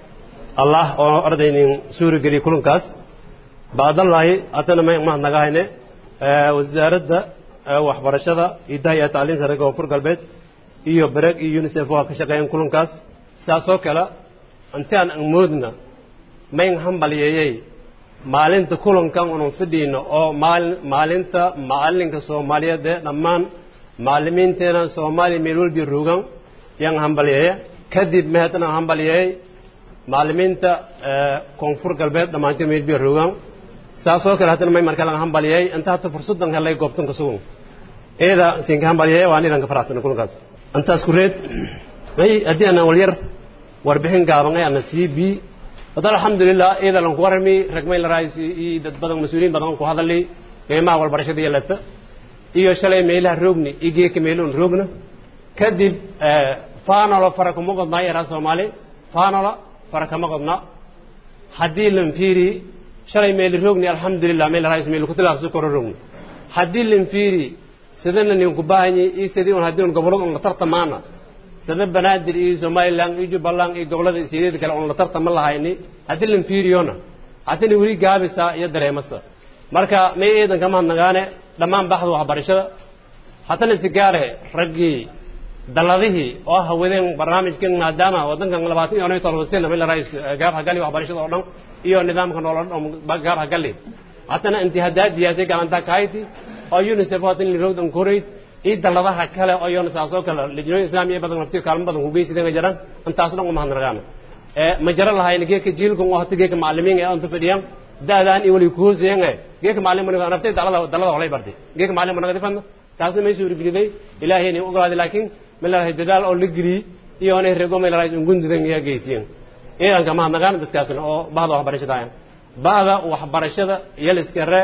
allah oo ardaynin suuri geliya kulankaas baadallaahi haddana may mahadnagahayne wasaaradda waxbarashada idaha iyo tacliin sare koonfur galbeed iyo bareeg iyo unicef waa ka shaqeeyeen kulankaas saasoo kale intaan aan moodna mayn hambalyeeyey maalinta kulankan unan fadhiino oo maalin maalinta macalinka soomaaliyeed ee dhammaan macalimiinteena soomaaliya meel walbi ruugan yaan hambalyeeya kadib mahadna hambalyeeyey macalimiinta koonfur galbeed dhammaantii meel bi ruugan saasoo kale haddana may marka laga hambalyeeyey inta hata fursaddan helay goobtan ka sugan eeda siinka hambalyeeya waan idan ka faraxsana kulankaas intaas ku reed may haddii aanan walyar warbixin gaaban ee ana sii bi wada alxamdulilah eeda lan ku warami rag may la raayis iyo dad badan mas-uuliyiin badan ku hadalay qiimaha walbarashada iyo lata iyo shalay meelaha roogni iyo geeka meeloon roogna kadib faanolo fara kuma qodnaa yaraa soomaali faanola fara kama qodna haddii lan fiiri shalay meeli roogni alxamdulilah meel raayis meel ku tilaabsi koro roogni haddii lan fiiri sidana nin ku baahanyi iyo sidii un haddii un gobolada un la tartamaana sida banaadir iyo somaliland iyo jubbaland iyo gobolada sideed kale un la tartama lahayni haddii lan fiiriyona haddana weli gaabisa iyo dareemasa marka may eedan kama hadnagaane dhammaan baxda waxbarashada haddana sigaare raggii daladihii oo hawadeen barnaamijkan maadaama waddankan labaatan iyo todoba sina meel rais gaab hagali waxbarashada oo dhan iyo nidaamka nolol gaab hagali haddana intihadaadiyaasay galantaa kahayti oo unicef haatan lirowdan koreyd iyo daladaha kale oo iyona saasoo kale lijnooyin islaamiya badan naftiyo kaalmo badan kugeysideen jiraan intaas dhan uma hadnagaana ma jara lahayna geeka jiilkan oo hata geeka macalimiin ee anta fadhiyaan daadaan iyo weli kuhooseyen geeka macalin maniga naftay dalada dalada holay bartay geeka macalin managa difadna taasna may suurigeliday ilaahay ni ogolaaday laakiin melahay dadaal oo la geliyey iyo inay rego melahay ungundidan iyaa geysiyeen iidanka ma hadnagaana dadkaasna oo bahda waxbarashada ayan bahda waxbarashada iyo liskare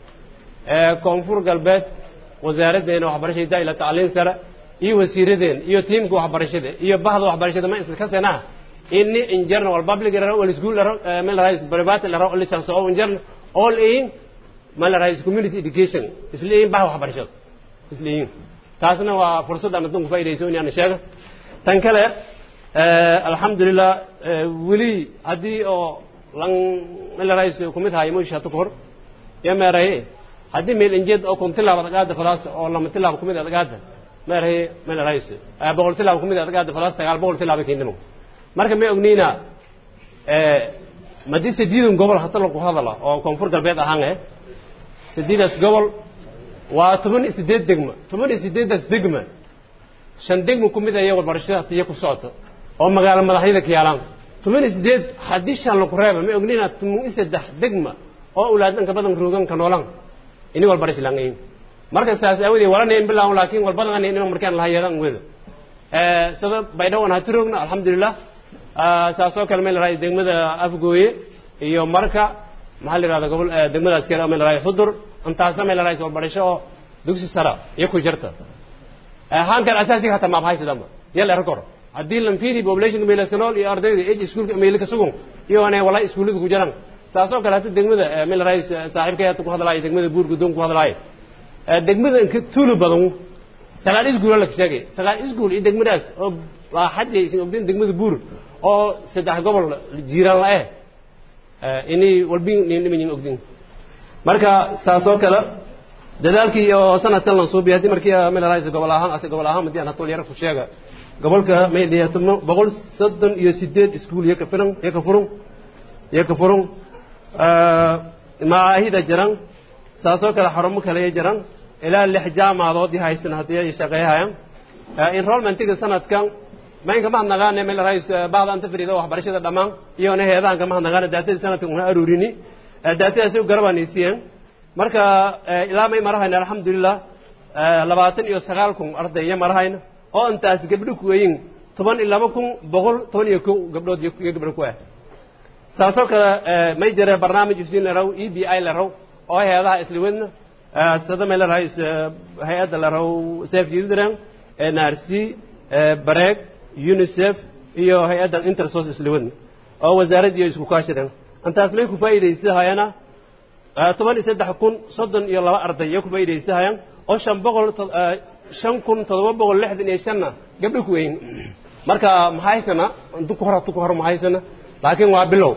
ee koonfur galbeed wasaaraddeena waxbarashada daa ila tacliin sare iyo wasiiradeen iyo tiimka waxbarashada iyo bahda waxbarashada ma iska kasenaa ini injarna wal public laro wal school laro meel rais private laro wal chance oo injarna all in meel rais community education isliin bahda waxbarashada isliin taasna waa fursad aan dadku faa'iideyso in aan sheego tan kale alxamdulilah weli haddii oo lan meel rais kumid hayo moosh hata kahor ya meeraye haddii meel injeed oo kun tilaab adagaada falaasta oo lama tilaab kumid adagaada meerahay meelarays boqol tilaab kumid adagaada falaasta sagaal boqol tilaab kiindhimo marka ma ogniina madii sadiidan gobol hata lagu hadala oo koonfur galbeed ahaan eh sadiidaas gobol waa toban iyo sideed degma toban iyo sideedaas degma shan degma ku mid aya walbarashada hatiya ku socota oo magaalo madaxyada ka yaalaan toban iyo sideed haddii shan lagu reeba ma ogniina toban iyo saddex degma oo ulaadanka badan rooganka noolan ini walbarash langayin marka saas aawadee walanayn bilaan laakiin walbadan ani inaan markaan lahayeedan weda sida baydhawan hati roogna alxamdulilah saasoo kale meel lahay degmada afgooye iyo marka maxaa la yidhahda gobol degmadaas kale meel lahay xudur intaasa meel lahay walbarasho oo dugsi sara iyo ku jirta hankan asaasiga hataa maab haysadamba yal era kor haddii lan fiiri populationka meelaska nool iyo ardayda age iskuulka meelka sugun iyo anay walaa iskuullada ku jiraan saasoo kale hata degmada meel lahay saaxiibkay hata ku hadlaayo degmada buur guddoon ku hadlaayo degmada inka tuulu badan sagaal iskuul la sheegay sagaal iskuul iyo degmadaas oo waa xadii isin ogdeen degmada buur oo saddex gobol jiiraan la eh inay walbi nimanyin ogdin marka saasoo kale dadaalkii oo sanadkan lan suubiya haddii markii meel lahay gobol ahaan ase gobol ahaan madii aan hatol yara ku sheega gobolka maydiya boqol soddon iyo sideed iskuul iyo ka filan iyo ka furun iyo ka furun macaahida jiran saasoo kale xarumo kale jiran ilaa lix jaamacadood i haysan haddii ay shaqeeyahayaan enrollmentiga sanadkan maynka mahadnaqaane meel rais bacda anta fariida waxbarashada dhammaan iyona heedahan ka mahadnaqaane daatadii sanadkan una aruurini daatadaasi u garabaanaysiiyeen marka ilaa may marahayna alxamdulilah labaatan iyo sagaal kun ardaya marahayna oo intaas gabdho kuweyin toban iyo laba kun boqol toban iyo kow gabdhood iyo gabdho ku ah saasoo kale may jira barnaamij isdiin laraw e b i laraw oo heedaha isliwadna sida may larahay hay-adda laraw saf children nrc bareeg unicef iyo hay-adda intersos isliwadna oo wasaaraddii isku kaashireen intaas may ku faa'iidaysahayana toban iyo saddex kun soddon iyo laba arday iyo ku faa'iidaysahayaan oo shan boqol shan kun toddoba boqol lixdan iyo shanna gabdho ku weyn marka mahaysana intu ku hor tu ku hor mahaysana laakiin waa bilow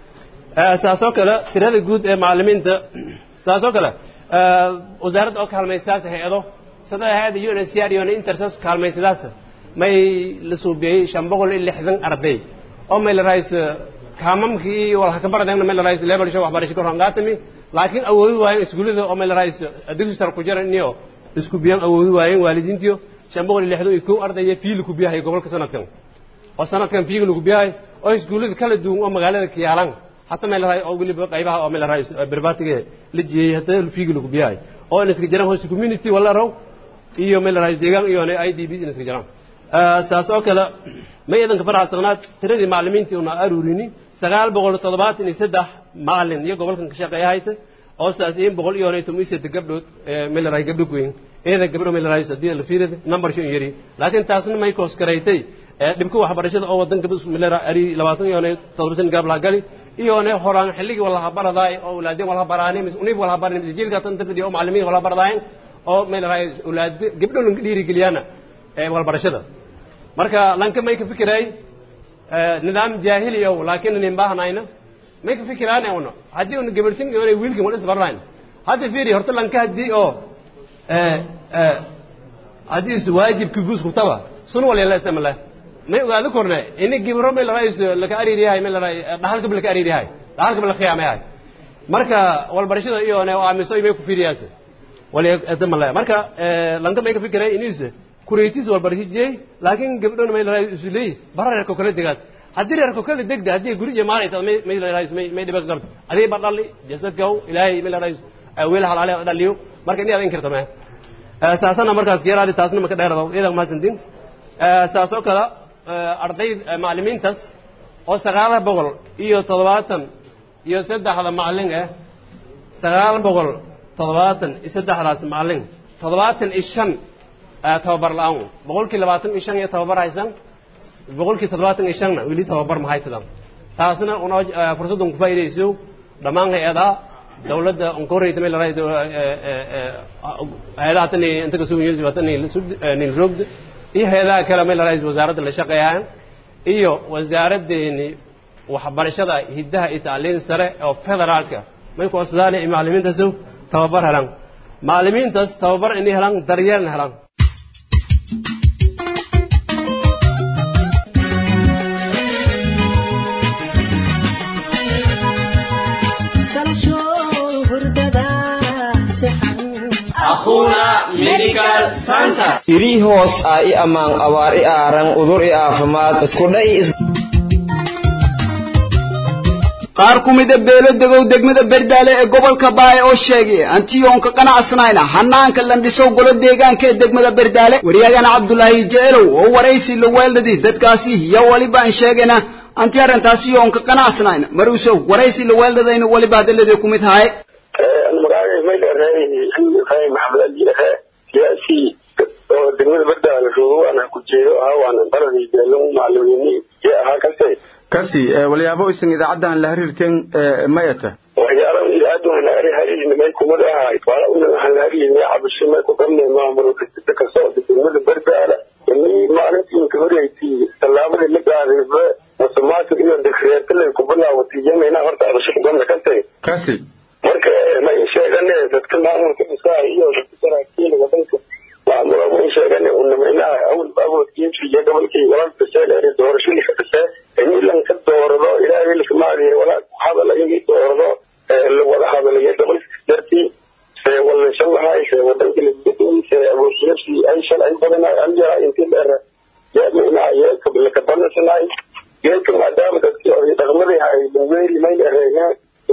saasoo kale tirada guud ee macallimiinta saasoo kale wasaaradda oo kaalmaysaas hay-ado sida hay-adda u n s r iyo intersos kaalmaysadaas may la suubiyey shan boqol iyo lixdan arday oo may la rahays kaamamkii walha ka baradeen may la rahays level show waxbarasho kor hangaatami laakiin awoodi waayeen iskuullada oo may la rahays dugsi sare ku jira niyo isku biyaan awoodi waayeen waalidiintiyo shan boqol iyo lixdan iyo kow ardaya fiili ku biyahay gobolka sanadkan oo sanadkan fiiga lagu biyahay oo iskuullada kala duwan oo magaalada kiyaalan hata meel lahay oo weliba qaybaha oo meel lahay berbatiga la jeeyay hata fiiga lagu biyahay oo in iska jiraan hoose community wala raw iyo meel lahay deegaan iyo i d b in iska jiraan saas oo kale may idanka faraxsanaad tiradii macallimiintii una aruurini sagaal boqol toddobaatan iyo saddex macallin iyo gobolkan ka shaqeeyahayta oo saas in boqol iyo toban iyo saddex gabdhood meel lahay gabdho goyn eeda gabdho meel lahay sadii la fiirada number shan yari laakiin taasna may koos karaytay dhibka waxbarashada oo wadanka bismillah ari labaatan iyo toddoba san gaab laha gali iyone horaan xilligii walaha baradaay oo ulaadin walaha baraani mis unib walaha barani mis jiilka tan tafidi oo macallimiin walaha baradaayen oo meel lahay ulaad gabdho lan dhiirigeliyana walbarashada marka lanka may ka fikiray nidaam jaahili ow laakiin nin baahnayna may ka fikiraane una haddii una gabartin iyo wiilkin wal isbaranayn hadda fiiri horta lanka haddii oo haddii is waajibki guus kutaba sun wal yala istamala may ogaado korne ini gibro may larais laka ariir yahay may laray dhahalka laka ariir yahay dhahalka la khiyaama yahay marka walbarashada iyo ne aamiso may ku fiiriyaas wal istamala marka lanka may ka fikiray inis kureytis walbarashijiyey laakiin gabdhona may laray isuley bara reerko kala degaas haddii reerko kala degda haddii guri iyo maalay may may laray may dhiba garto adii ba dhali jasadkaw ilaahay may laray weel halaale dhaliyo marka ini aad inkirta ma saasana markaas geeraadi taasna maka dheerado iyadan mahadsantiin saasoo kale arday macallimiintaas oo sagaal boqol iyo toddobaatan iyo saddexda macallin ah sagaal boqol toddobaatan iyo saddexdaas macallin toddobaatan iyo shan tababar la-aan boqolkii labaatan iyo shan iyo tababar haysan boqolkii toddobaatan iyo shanna weli tababar ma haysadaan taasna unoo fursaddan ku faa'iidayso dhammaan hay-adaha dawladda onkoreyta meel laray hay-adaha tan inta kasoo yiri tan nin rogda iyo hay-adaha kale meel laray wasaaradda la shaqeeyaan iyo wasaaraddeeni waxbarashada hiddaha iyo tacliin sare oo federaalka may ku codsadaan macallimiintaasu tababar helaan macallimiintaas tababar inay helaan daryeelna helaan iri hoos ah i ammaan abaar i aaran udur i aafimaad iskudha i qaar ku mida beelo degow degmada berdaale ee gobolka baay oo sheegay antiyoonka qanacsnayna hanaanka landhisow golo deegaanka ee degmada berdaale waryagana cabdulaahi jecelow oo waraysi la weeldhadi dadkaasi iyo waliba aan sheegayna anti arrintaasi yoonka qanacsnayna maruusow waraysi la weeldhadayna waliba hadaladee ku mid haye magacay mayleerehay ibrahim maxamed aljilehe siyaasi oo degmada berdaale joogo waana ku jeedo ahaa waana baladii beelon macalimiini iyo ahaa kase kasi walyaabo isan idaacaddan la xiriirteen mayata waxyaalaha idaacaddu aan laga hariirin may kumad ahay wala una waxaan la hariirinay cabasho may ku qabnay maamul kasita ka socda degmada berdaale inay maalintii inka horeysay tallaabadii la qaadayba musumaadka iyo dekreetalay ku bilaawatay yamayna horta cabasho ku qabna kase kasi marka may sheegane dadka maamulka dhisaa iyo dadka saraakiil wadanka maamula may sheegane unamaynaha awal awoodkiinsi iyo gobolkii walaalka sheeleeri doorashadii ka dhasee in ilan ka doorado ilaahay lakamaadiya walaa ku hadala inii doorado la wada hadalayo gobolka dartii see wallashan lahay see wadanka lagudayi see awoodkiinsi ay shalay badan an yaraa intii dheer yamaynaha yeelka lakabanasanahay geelka maadaama dadkii oday dhaqmadii hay banweeri may dhereeyeen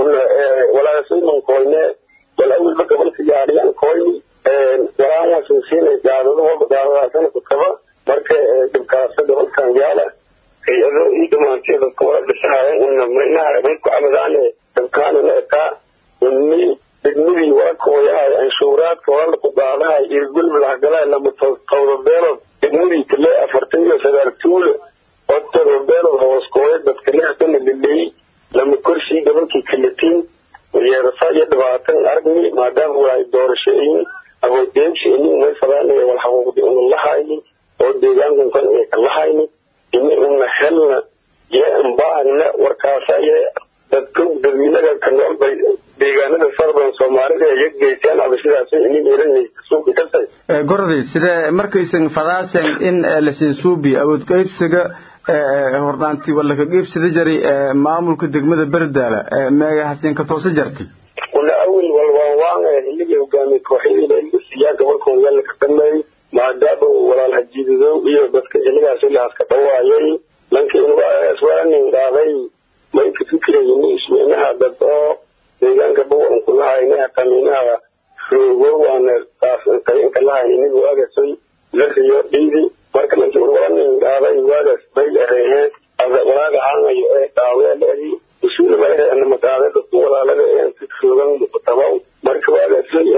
walaasayman koyne wal awalba gobolka yaadhiyaan koyni walaan waasan siinay gaadado walba gaadadaasana ku kaba marka dhibkaasa gobolkan yaala hay-ado ii dhamaantay dadka wala dhisahayan una maynaha may ku cabadaane dabkaanana ekaa ini degmadii wala kooyahay anshuuraadka wala ku qaadahay irgulba lahagalahay lama tawda beelood degmadii kale afartan iyo sagaal tuule oo tawda beelood hoos kooya dadka lehdana laleeyey lama korshii gobolkii kalatiin yeerasa iyo dhibaatan aragni maadaama waa doorashayin awoodeegsi ini umay fadaanaya wal xaquuqdi una lahayni oo deegaankan kan ee ka lahayni ini una helna iyo ambaahna warkaasa iyo dadka dadweynaga ka nool bay deegaanada sarban soomaalida iyo geystaan abashadaas ini meelanay suuqi kasay gorday sidee markaysan fadaasen in lasiin suubi awood qaybsiga hordhaanti wala ka geebsada jaray maamulka degmada berdaala meega hasiin ka toosa jarti una awil walwaanwaanga xilligii hogaamiye kooxyadii la siiyaa gobolkan yalla ka dhameey maadaama walaal hajiidadow iyo dadka xilligaas ilahaas ka dhawaayay lanka inwaaswaanin qaaday may ka fikirayni ismeynaha dad oo deegaanka bawalan ku lahayna qamiinaha roogo waana qainka lahayn inigu agasoy la riyo dhiidi marka lanki urwalanin qaaday waagaas bay ereheen walaaga caanayo ee dhaaweeleedii usuula ma ehe anama qaaday dadku walaalada ee si roogan muqtabaw marka waagaasay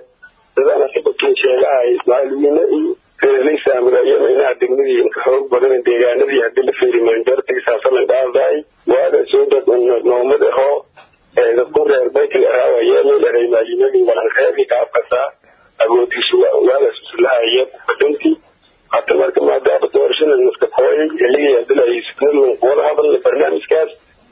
dadana xibakin sheegahay macalimiine iyo reerlay saamulaayana inaha degmadii inka xoog badan deegaanadii haddii la fiiri manjartigi saasalan qaadaay waagaasoo dad noomad ahoo dadku reer baytil ahaawa yeelay eray maalimadii walan reerkii kaafkasaa agoodiisu waagaas islahaya badintii hata marka maadaama doorashada naska kooyay xilligii hadilay sidnadlan wada hadalna barnaamijkaas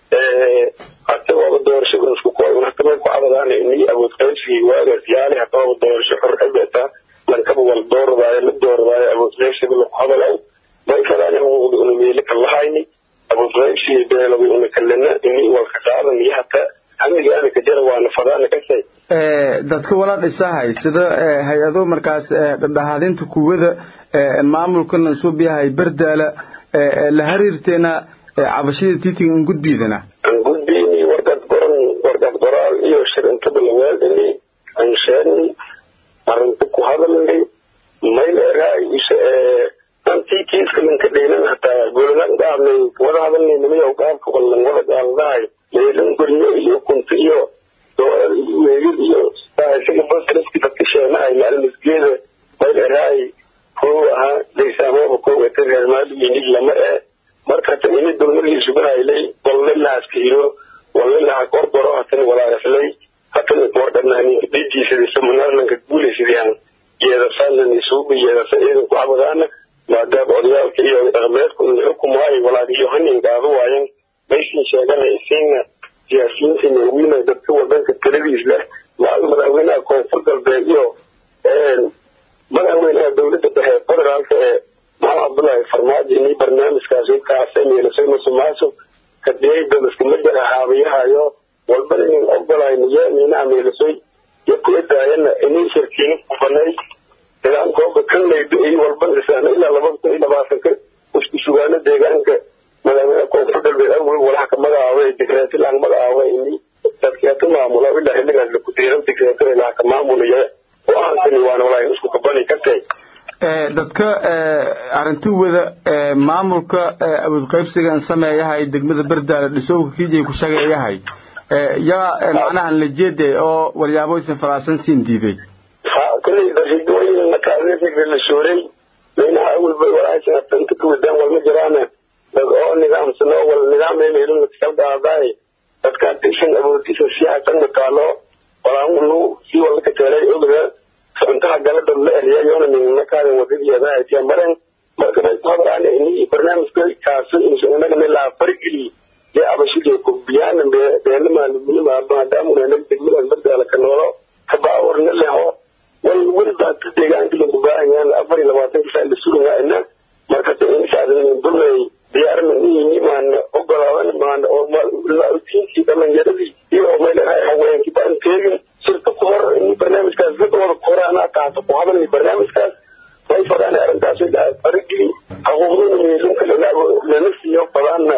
hata waaba doorashada nasku kooy hata may ku cadadaan ini awood qaybsigii waagaas yaali hata waaba doorasho xor xibeta lankaba wala dooradaayo la dooradaayo awood qaybsiga laku hadalaw may kadaan xuquuqda una meeli ka lahayni awood qaybsigii beelawi una kalena ini walka qaadan iyo hata hamigaana ka jara waana fadaana kasay dadka wala dhisahay sida hay-ado markaas dhadhahaadinta kuwada maamulkan suub yahay berdaala la xiriirteena cabashada tiitiga in gudbiidana aan gudbiyni warqad qoran warqad qoraal iyo shirintaba lawaadini aan sheegni arrinta ku hadalnay mayleeraay antii kiiska lanka dheynan hataa goladan qaadnay wada hadalnay nimiyow qaabka wallan wada qaaldahay leelan guryo iyo kunti iyo doorar iyo weegid iyo isaga basriski dadka sheenahay maalmasgeeda mayleeraay kow ahaa daysaamooba kow eta reer maaliyinig lama ee marka hata ini dulmadii sugahaylay walle lahaskahiro walle laha qorqoro hatana walaayaslay hatana wardhanani dhijiisadi samanarlanka guulaysidiyaan yeedasaanani suuga yeedasa iidan ku cabadaana maadaama odayaalka iyo dhaqameedku xukumaayo walaagiyo hanin qaado waayan maysin sheegana isiina siyaasiyiinta nawiina dadka wadanka taladiis leh maal madaxweynaha koonfur galbeed iyo madaxweynaha dowladda dhexe federaalka ee maxamed cabdullaahi farmaajo inii barnaamijkaas kaasay meelasay musuqmaasuq kadiyayda iskuma jira haabiyahayo walba inin ogolahay niyo ninaha meelasoy iyo kuwa daayana inii shirkiino kubanay nidaamkooba kan laydo iyo walba isaan ilaa laba kun iyo labaatanka isku sugaano deegaanka madaxweynaha koonfur galbeed awel walaha ka magacaabay digreetilaan magacaabay inii dadkeetu maamula ilaa xilligaas laku diiran digreeto ilaha ka maamulaya go-aankani waana walaahin isku kabani kartay dadka arrinti wada maamulka awood qaybsigan sameeyahay degmada berdaale dhisowga kiijay ku shageeyahay yaa macnahan la jeeday oo walyaabo isan faraasan siin diiday kulley darshidooyin makaadifigda la shooray maynaha awalba walaahisan inta ka wadaan walma jiraana dad oo nidaamsan oo wal nidaam meelun lakasaldaaday dadkaan tishan awoodisa siyaasan mataalo walaanu si wala ka teelay ogda intaha galada la eliya yoona ningna kaadan wadadiyaada aytiya maren marka may ku hadraane ini barnaamijka kaaso inagana laa fargeli dee abashidee kubiyaan beenama maadaamuna degmadan bardaala ka noolo kabaawarna leho wal weliba ka deegaanka lagu baahayaan afar iyo labaatanka saa la sugayaa ina marka insaadan dulay diyaarna niyini maana ogolaadan maana oo diinkii dhalinyaradii iyo meelaha haweenkii baan teegin shirka ku hor in barnaamijkaas dadooda ku hore anaa qaato ku hadalay barnaamijkaas way fadaan arrintaas farigii xuquuqduna meelunka lana siiyo fadaana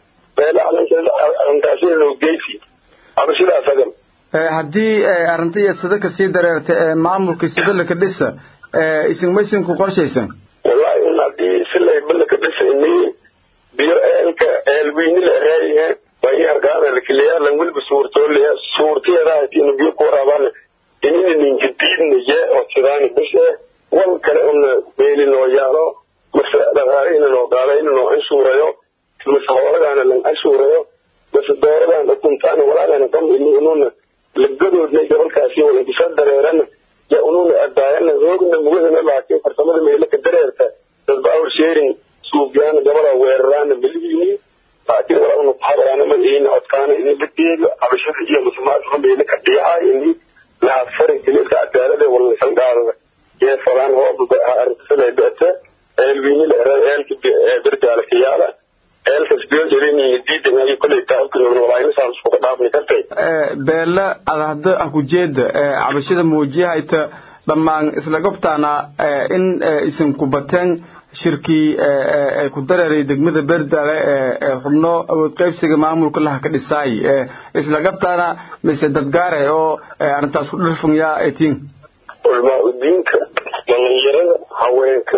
arrintaasi loo geysi abashidaas agan haddii arrinta iyo sadaka sii dareerta ee maamulka sidalaka dhisa isinmaysinku qorshaysan wallahi un haddii silay balaka dhisa ini biyo eelka eelweyni la eraayahe way arkaana lakiliya lan weliba suurtoolaya suurtiyeedahatiin biyo ku waraabaan inina ninjadiidnaye oo sidaani bishe wal kale una beeli noo yaalo mase dhaqaale noo qaada ina noo anshuurayo mase hooladaana lan anshuurayo mase dooradaana kuntaana walaagana kam ini ununa lagadoodnay gobolkaasi waa inkisa dareerana ya ununa adaayana roogna mugadana laakiin farsamada meelaka dareerta dad power sharing suubyaan gabada weeraraana malihiini laakiin walaa una kuhadalaana madahiina codkaana ini la deego cabashada iyo musumaadka meela ka dhiyahay ini laha fari gelilka cadaalada walnasan qaadada yee falaan hooba arrintasada beeta eelwiini la eraa eelka berdaala ka yaala eelkas beeljarini diidangayo koley taabkan walaayna saan iskuga dhaafni kartay beela adahda akujeeda cabashada muujiyahayta dhammaan isla gobtaana in isin ku bateen shirkii ku dareeray degmada berdaale ee xubno awood qaybsiga maamulka laha ka dhisaay isla gabtaana mise dadgaare oo arrintaas ku dhirfunyaa etiin culmaa udiinka dhalinyarada haweenka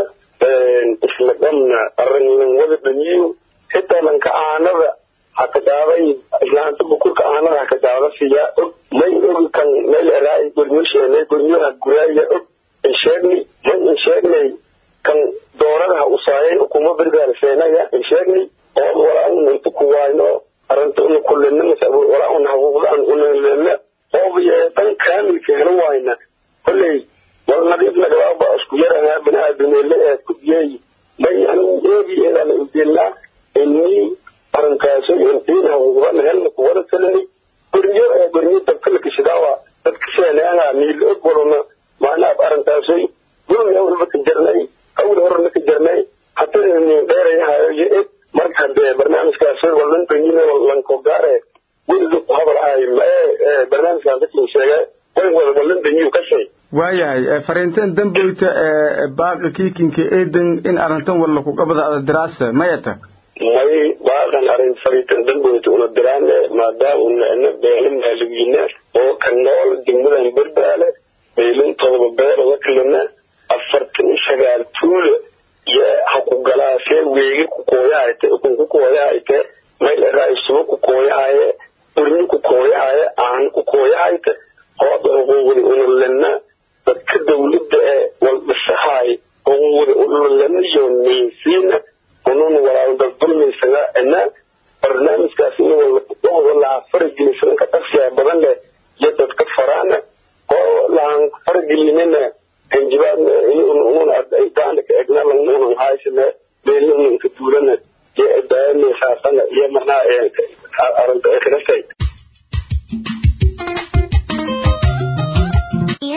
isla dhamna arrinlan wada dhamiyo xitaa lanka aanada haka daaday islaanta bukurka aanada haka daada siyaa og may ogi kan meel eraay gornyosheene gornyoha guraaya og insheegni may insheegnay kan dooradaha usaayay ukuma bergaarseenaya insheegni oo walaa un inta ku waayno arrinta una kullina mase walaa un haquuqdaan unalena oobiye dan kaamilka helo waayna kolley wal nadiif nagadaaba isku yarahaa bini-aadameele ee ku diyey may anu eegi eedana ujeelnaa inii arrinkaasi intiin haquuqdan helna kuwada kalani gornyo ee gornyo dabka la gashidaawa dadka seeneanga niila og walona maanaab arrintaasi gurmi awlba ka jarnay awal horena ka jarnay hatana nin dheerayahayo iyo eg marka hadee barnaamijkaasi walan banyine lanko gaare weliga ku hadalahay mae barnaamijkan dadkin sheege way wada walan banyiyu ka shay waayahay fariintan damboyta baaqa kiikinka eedan in arrintan walla ku qabada ada diraasa mayata may baaqan arrin fariintan damboyta una diraane maadaama una ina beelo maaligiina oo ka nool degmadan berdaale beelin todoba beeloda kalina afartan iyo sagaal tuule iyo ha ku galaasee weegi ku kooyahayte ukun ku kooyahayte mayl eraa isuba ku kooyahaye urni ku kooyahaye aan ku kooyahayte hooda xuquuqda unulena dadka dawladda ee waldhisahaay xuquuqda unulena iyo neysiina ununa walaaldal dulmaysaga ina barnaamijkaas in wada laha faragelinsanka dhaqsiya badan leh iyo dadka faraana oo lahan faragelinina hanjibaadna ununa daana ka egna lanuna haysane beelina ka duulana iyo daayana saasana iyo marnaa arrinta ay kaga tay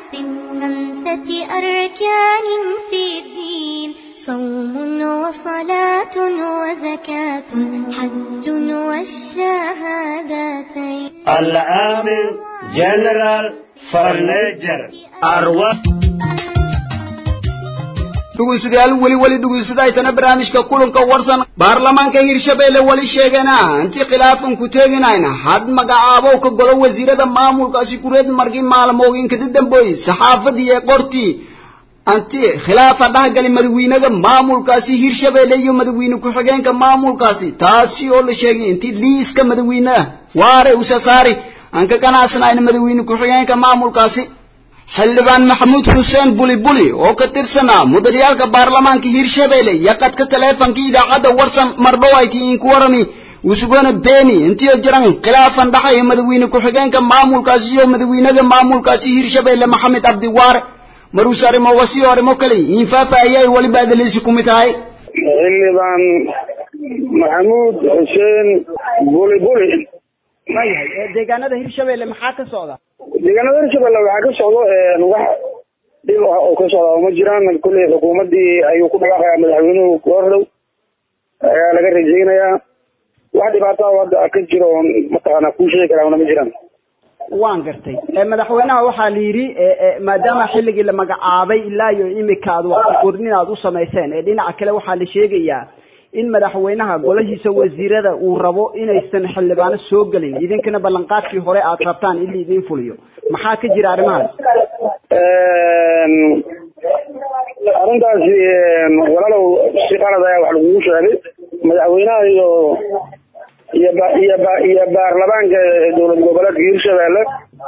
من خمسة أركان في الدين صوم وصلاة وزكاة حج والشهادتين العامل جنرال فرنيجر أروى dhegeystayaal weli weli dhegeysadaytana barnaamijka kulanka warsan baarlamaanka hirshabeelle weli sheegana intii khilaafan ku teeginayna had magacaabo ka golo wasiirada maamulkaasi kureed markii maalmooyinka dambeeyay saxaafadii ee qortii anti khilaafa dhahgali madaxweynaha maamulkaasi hirshabeelle iyo madaxweyne ku-xigeenka maamulkaasi taasi oo la sheegay intii liiska madaxweynaha waare usa saari aan ka ganacsanayn madaxweyne ku-xigeenka maamulkaasi xildhibaan maxamuud xuseen buli buli oo ka tirsanaa mudaryaalka baarlamaanka hirshabeelle iyo qadka taleefanka idaacadda warsan mardhowayti inku warami usugona beeni intii jiran khilaafan dhaxaya madaxweyne ku-xigeenka maamulkaasi iyo madaxweynaha maamulkaasi hirshabeelle maxamed cabdiwaare maruus arrimoga sii arrimo kale infaafa ayay weliba adaleysi ku mid tahay xildhibaan maxamuud xuseen buli buli mayahay deegaanada hirshabeelle maxaa ka socda deegaanada hirshabelle waxaa ka socdo wax dhib ah oo ka socda ma jiraan kulley xukuumadii ayuu ku dhawaaqayaa madaxweynuhu goordhow ayaa laga rajaynayaa wax dhibaato ah hadda ka jiro oon mataqaanaa kuu sheegi karaa ma jiraan waan gartay madaxweynaha waxaa la yidhi maadaama xilligii la magacaabay ilaa iyo imika aad waqti kordhin aad u samayseen ee dhinaca kale waxaa la sheegayaa in madaxweynaha golahiisa wasiirada uu rabo inaysan xildhibaano soo gelin idinkana ballanqaadkii hore aad rabtaan in laidin fuliyo maxaa ka jira arrimahaas arrintaasi walaalow si qalad ayaa wax lagugu sheegay madaxweynaha iyo iyo ba iyo ba iyo baarlamaanka dowlad goboleedka hirshabeelle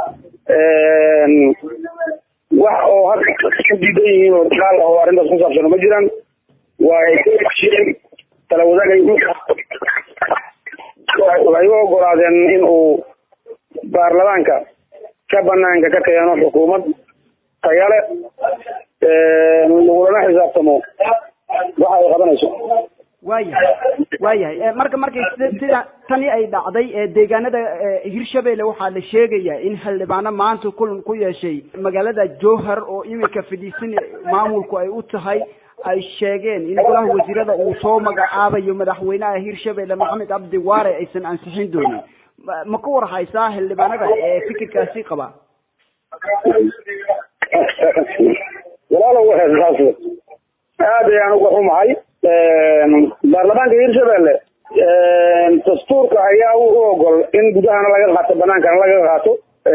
wax oo hadda ka diidan yihiin oo dagaal ah oo arrintaas ku saabsan ma jiraan waa ay ka heshiyeen tala wadaagay waxay u ogolaadeen in uu baarlamaanka ka banaanka ka keeno xukuumad tayale lagulana xisaabtamo waxa ay qabanayso waayahay waayahay marka markay sida tani ay dhacday ee deegaanada hirshabeelle waxaa la sheegayaa in xildhibaano maanta kulan ku yeeshay magaalada jowhar oo imika fadhiisan maamulku ay u tahay ay sheegeen in golaha wasiirada uu soo magacaabayo madaxweynaha hirshabeelle maxamed cabdi waare aysan ansixin doonin ma ka war haysaa xildhibaanada ee fikirkaasi qaba walaalow saas aad ayaan uga xumahay baarlamaanka hirshabelle dastuurka ayaa u ogol in gudahana laga qaato banaankana laga qaato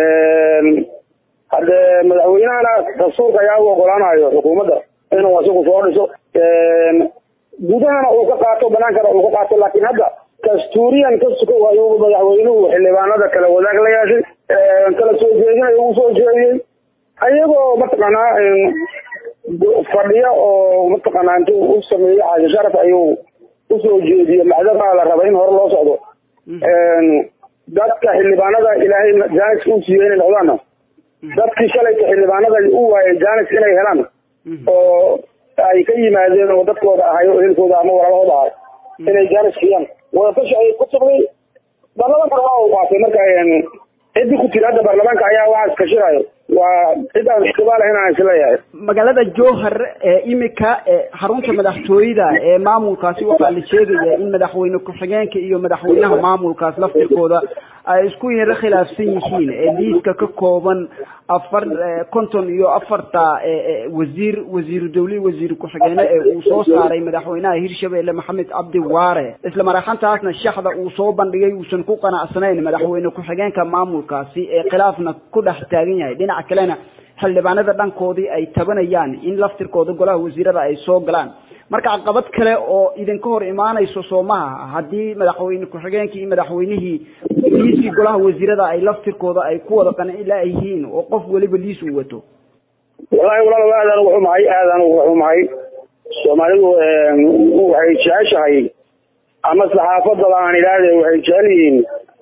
hadde madaxweynahana dastuurka ayaa u ogolaanayo xukuumadda inuu isagu soo dhiso gudahana uu ka qaato banaankana uu ka qaato laakiin hadda dastuuriyan ka suko ayuu madaxweynuhu xildhibaanada kale wadaag la yeeshay kala soo jeedinayo uu soo jeediyey ayagoo mataqaanaa fadhiya oo mataqaanaa intuu u sameeyey xaaji sharaf ayuu usoo jeediyey macdama la raba in hore loo socdo dadka xildhibaanada ilaahay jaaniska u siiyey inay noqdaana dadkii shalayta xildhibaanada u waayay jaanis inay helaan oo ay ka yimaadeen oo dadkooda ahay oo ehelkooda ama walaalahooda ahay inay jaanis siiyaan wadatashi ayay ku sugday baarlamaanka waa uu qaatay marka ciddii ku tiri hadda baarlamaanka ayaa waxaas kashirayo waa cid aan ixtibaal ahayn aan isleeyahay magaalada jowhar ee imika xarunta madaxtooyada ee maamulkaasi waxaa la sheegaya in madaxweyne ku-xigeenka iyo madaxweynaha maamulkaas laftirkooda ay isku yaro khilaafsan yihiin ee liiska ka kooban afar konton iyo afarta wasiir wasiiru dawli wasiir ku-xigeene ee uu soo saaray madaxweynaha hirshabelle maxamed cabdi waare isla maraxantaasna shaxda uu soo bandhigay uusan ku qanacsanayn madaxweyne ku-xigeenka maamulkaasi ee khilaafna ku dhex taagan yahay dhinaca kalena xildhibaanada dhankoodii ay tabanayaan in laftirkooda golaha wasiirada ay soo galaan marka caqabad kale oo idinka hor imaanayso soomaha haddii madaxweyne ku-xigeenkii iyo madaxweynihii liiskii golaha wasiirada ay laftirkooda ay ku wada qancila yihiin oo qof weliba liis uu wato wallahi walaal aadaan uga xumahay aadaan uga xumahay soomaalidu waxay jeceshahay ama saxaafadaba aan idhaahde waxay jecel yihiin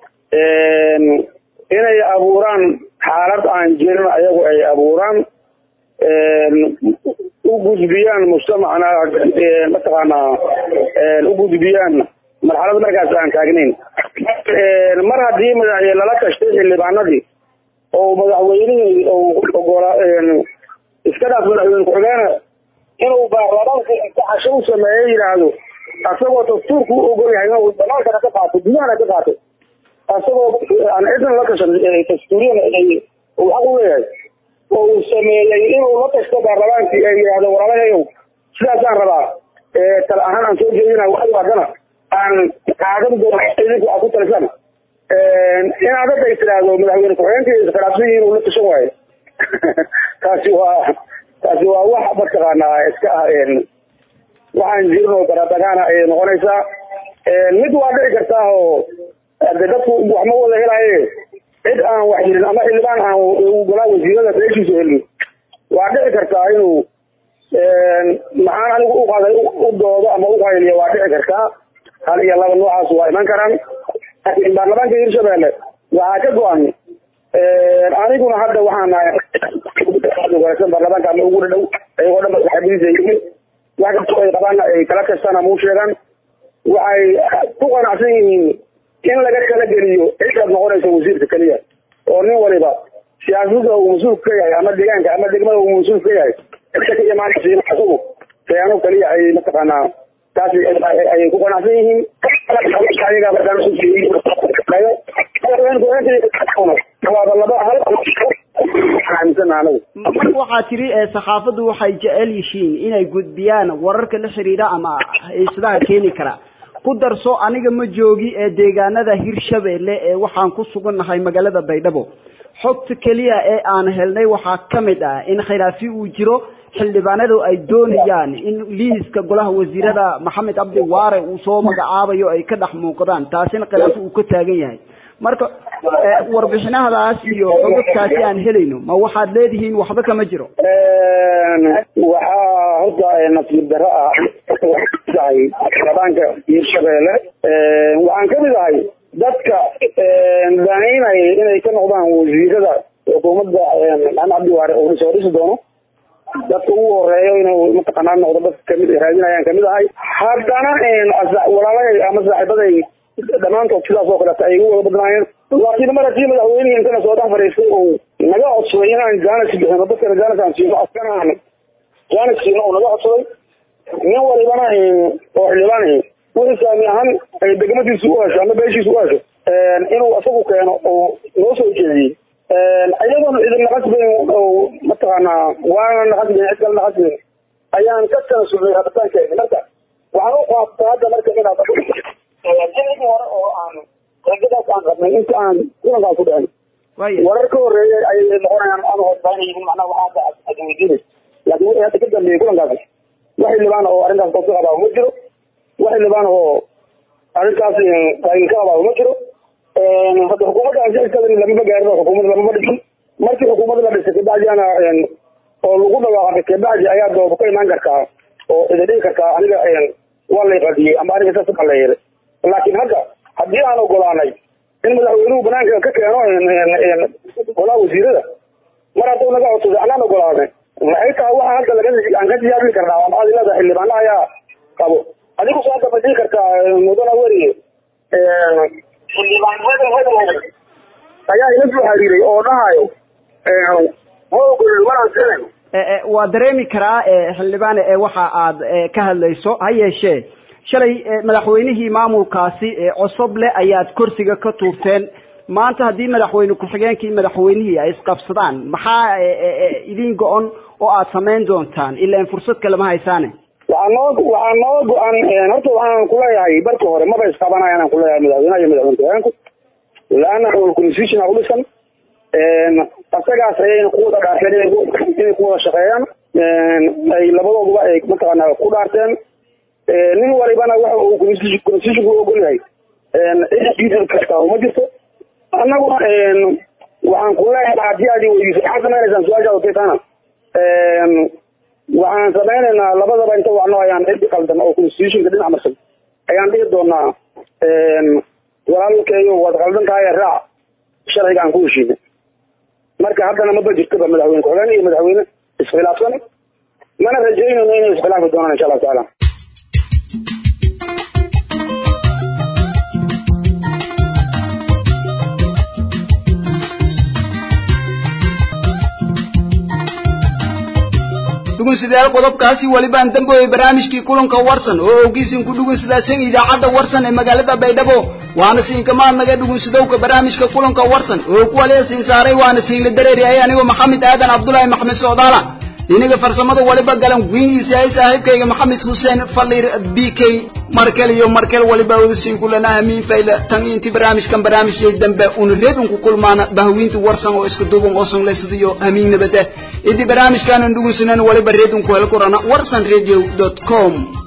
inay abuuraan xaalad aan jirin ayagu ay abuuraan u gudbiyaan mujtamacna mataqaanaa u gudbiyaan marxalad markaas aan taagnayn mar haddii lala tashtay xildhibaanadii oo madaxweynihii ogola iska dhaaf madaxweyne ku-xigeene inuu baarlamaanka intaxasho u sameeye yidhaahdo asagoo dastuurku u ogol yahay inuu banaankana ka qaato gudahana ka qaato asagoo aan cidna la tashan dastuuriyan uu xaq u leeyahay oo uu sameeyey inuu la tashto baarlamaankii ay yidhaahdo walaalahayow sidaasaan rabaa tala ahaan aan soo jeedina waxay haddana aan qaadan doono idinku aad ku talisaan inaad hadda is tiraahdo madaxweyne ku-xigeenka iskhilaafsan yihiin uu la tashan waayo taasi waa taasi waa wax mataqaanaa iska ah waxaan jirin oo baradagaana ayay noqonaysaa mid waa dhici kartaa oo de dadku wax ma wada helaye cid aan wax helin ama xildhibaan aan golaa wasiirada beeshiisa helin waa dhici kartaa inuu maxaan anigu uqaaday u doodo ama uqayliyo waa dhici kartaa hal iyo laba noocaas waa iman karaan laakiin baarlamaanka hirshabelle waxaa ka go-an aniguna hadda waxaan nahay baarlamaanka ama ugu dhadhow ayagoo dhan saxaabadiisa yimi wax kastoo ay qabaan ay kala kastaan ama u sheegaan waxay ku qanacsan yihiin in laga kala geliyo cidaad noqonaysa wasiirka keliya oo nin waliba siyaasada uu mas-uulka ka yahay ama deegaanka ama degmada uu mas-uulka ka yahay cidda ka imaanaysa isagu khiyaano keliya ay mataqaanaa taasi ayay ku qanacsan yihiin waxaa tiri saxaafaddu waxay jecel yihiin inay gudbiyaan wararka la xiriira ama xiisadaha keeni kara ku darso aniga ma joogi ee deegaanada hirshabelle ee waxaan ku sugannahay magaalada baydhabo xogta keliya ee aan helnay waxaa ka mid ah in khilaafi uu jiro xildhibaanadu ay doonayaan in liiska golaha wasiirada maxamed cabdi waare uu soo magacaabayo ay ka dhex muuqdaan taasina khilaafi uu ka taagan yahay marka warbixinahadaas iyo xogagtaasi aan helayno ma waxaad leedihiin waxba kama jiro waxaa horta nasiib daro ah ahay xildhibaanka hirshabelle waxaan kamid ahay dadka danaynaya inay ka noqdaan wasiirada xukuumadda maxamed cabdi waare oo soo dhisi doono dadka ugu horeeyo inuu mataqaanaa noqdo dadka kamid raadinayaan kamid ahay haddana walaalay ama saaxiibaday dhammaantood sidaas oo kaleeta ay ugu wada badnaayeen laakiin mar haddii madaxweynihii intana soo dhex fadhiistay oo naga codsaday inaan jaanis bixino dadkana jaanis aan siino askanaan jaanis siino oo naga codsaday nin walibana oo xildhibaan wixii saami ahaan ay degmadiisu u hesho ama beeshiisu u hesho inuu isagu keeno oo noo soo jeediyey iyadoona idin naqasbayn oo mataqaanaa waana naqasbayn cid kale naqasbayn ayaan ka tanasulnay rabitaankeeni marka waxaan u qaabtaa hadda marka inaad jiligii hore oo aan ragadaas aan qabnay inta aan kulankaas ku dhicin warar ka horeeyay ayay noqonayaan ama hoosbaynayhin macnaha waxaa hadda ad weydiinay laakiin wixii hadda ka dambeeyey kulankaas wax xildhibaan oo arrintaas qof ka qabaa ma jiro wax xildhibaan oo arrintaas ka qabaa ma jiro hadda xukuumadda ansixisada lamama gaarin oo xukuumadda lamama dhisin markii xukuumadda la dhisay kabacdiana oo lagu dhawaaqay kabacdi ayaa dooba ka imaan kartaa oo ida dhigi kartaa aniga waa lay qadiyey ama aniga saas baa la yeelay laakiin hadda haddii aan ogolaanay in madaxweynuhu banaanka ka keeno golaha wasiirada mar hadduu naga codsaday anaan ogolaanay maxay tahay waxa hadda laga aan ka tijaabi karnaa waa maxaad leedahay xildhibaana ayaa qabo adigu soo hadda ma dhihi kartaa mudana weriye xildhibaanada hadooda ayaa ila soo xiriiray oo dhahayo ma ogolin maraan siinayno waa dareemi karaa xildhibaane ee waxa aad ka hadlayso ha yeeshee shalay madaxweynihii maamulkaasi cosoble ayaad kursiga ka tuurteen maanta haddii madaxweyne ku-xigeenkii madaxweynihii ay isqabsadaan maxaa idin go-on oo aad samayn doontaan ilaan fursad kale ma haysaane waxaa noo waxaa noo go-an horta waxaan kuleeyahay barka hore maba isqabanaya aan kuleeyahay madaxweynaha iyo madaxweyne ku-xigeenku laana constitution u dhisan asagaas ayayna ku wada dhaarteen inay ku wada shaqeeyaan ay labadooduba ay mataqaana ku dhaarteen nin walibana waxa uu constitutionku u ogol yahay cid kasta uma jirto annaguna waxaan ku leeyahay haddii aad weydiiso maxaad sameynaysaan su-aashaada kaytaana waxaan sameynaynaa labadaba inta wacno ayaan cidi qaldan oo constitutionka dhinac marsan ayaan dhihi doonaa walaalkeeyo waad qaldan tahay raac sharciga aan ku heshiina marka haddana maba jirtoba madaxweyne ku-xigeen iyo madaxweyne iskhilaafsan mana rajaynayno inay iskhilaafi doonaan insha allahu tacaala dhugunsidayaal qodobkaasi welibaan damboye barnaamijkii kulanka warsan oo ogeysin ku dhugunsidaasan idaacadda warsan ee magaalada baydhabo waana siinkamaad naga dhugunsidowka barnaamijka kulanka warsan oo ku waliya siin saaray waana siinla dareeriyay anigoo maxamed aadan cabdulaahi maxmed socdaala dhinaga farsamada waliba galan gwingiisa ay saaxiibkayga maxamed xuseen faliir b k markel iyo markel waliba wada siin kulana amiin fayla tan intii barnaamijkan barnaamijyay dambe una reedun ku kulmaana bahwiinta warsan oo iska duuban oo sanleysadiyo amiin nabada idii barnaamijkaanan dhugunsanan waliba reedun ku hel kurana warsan radio com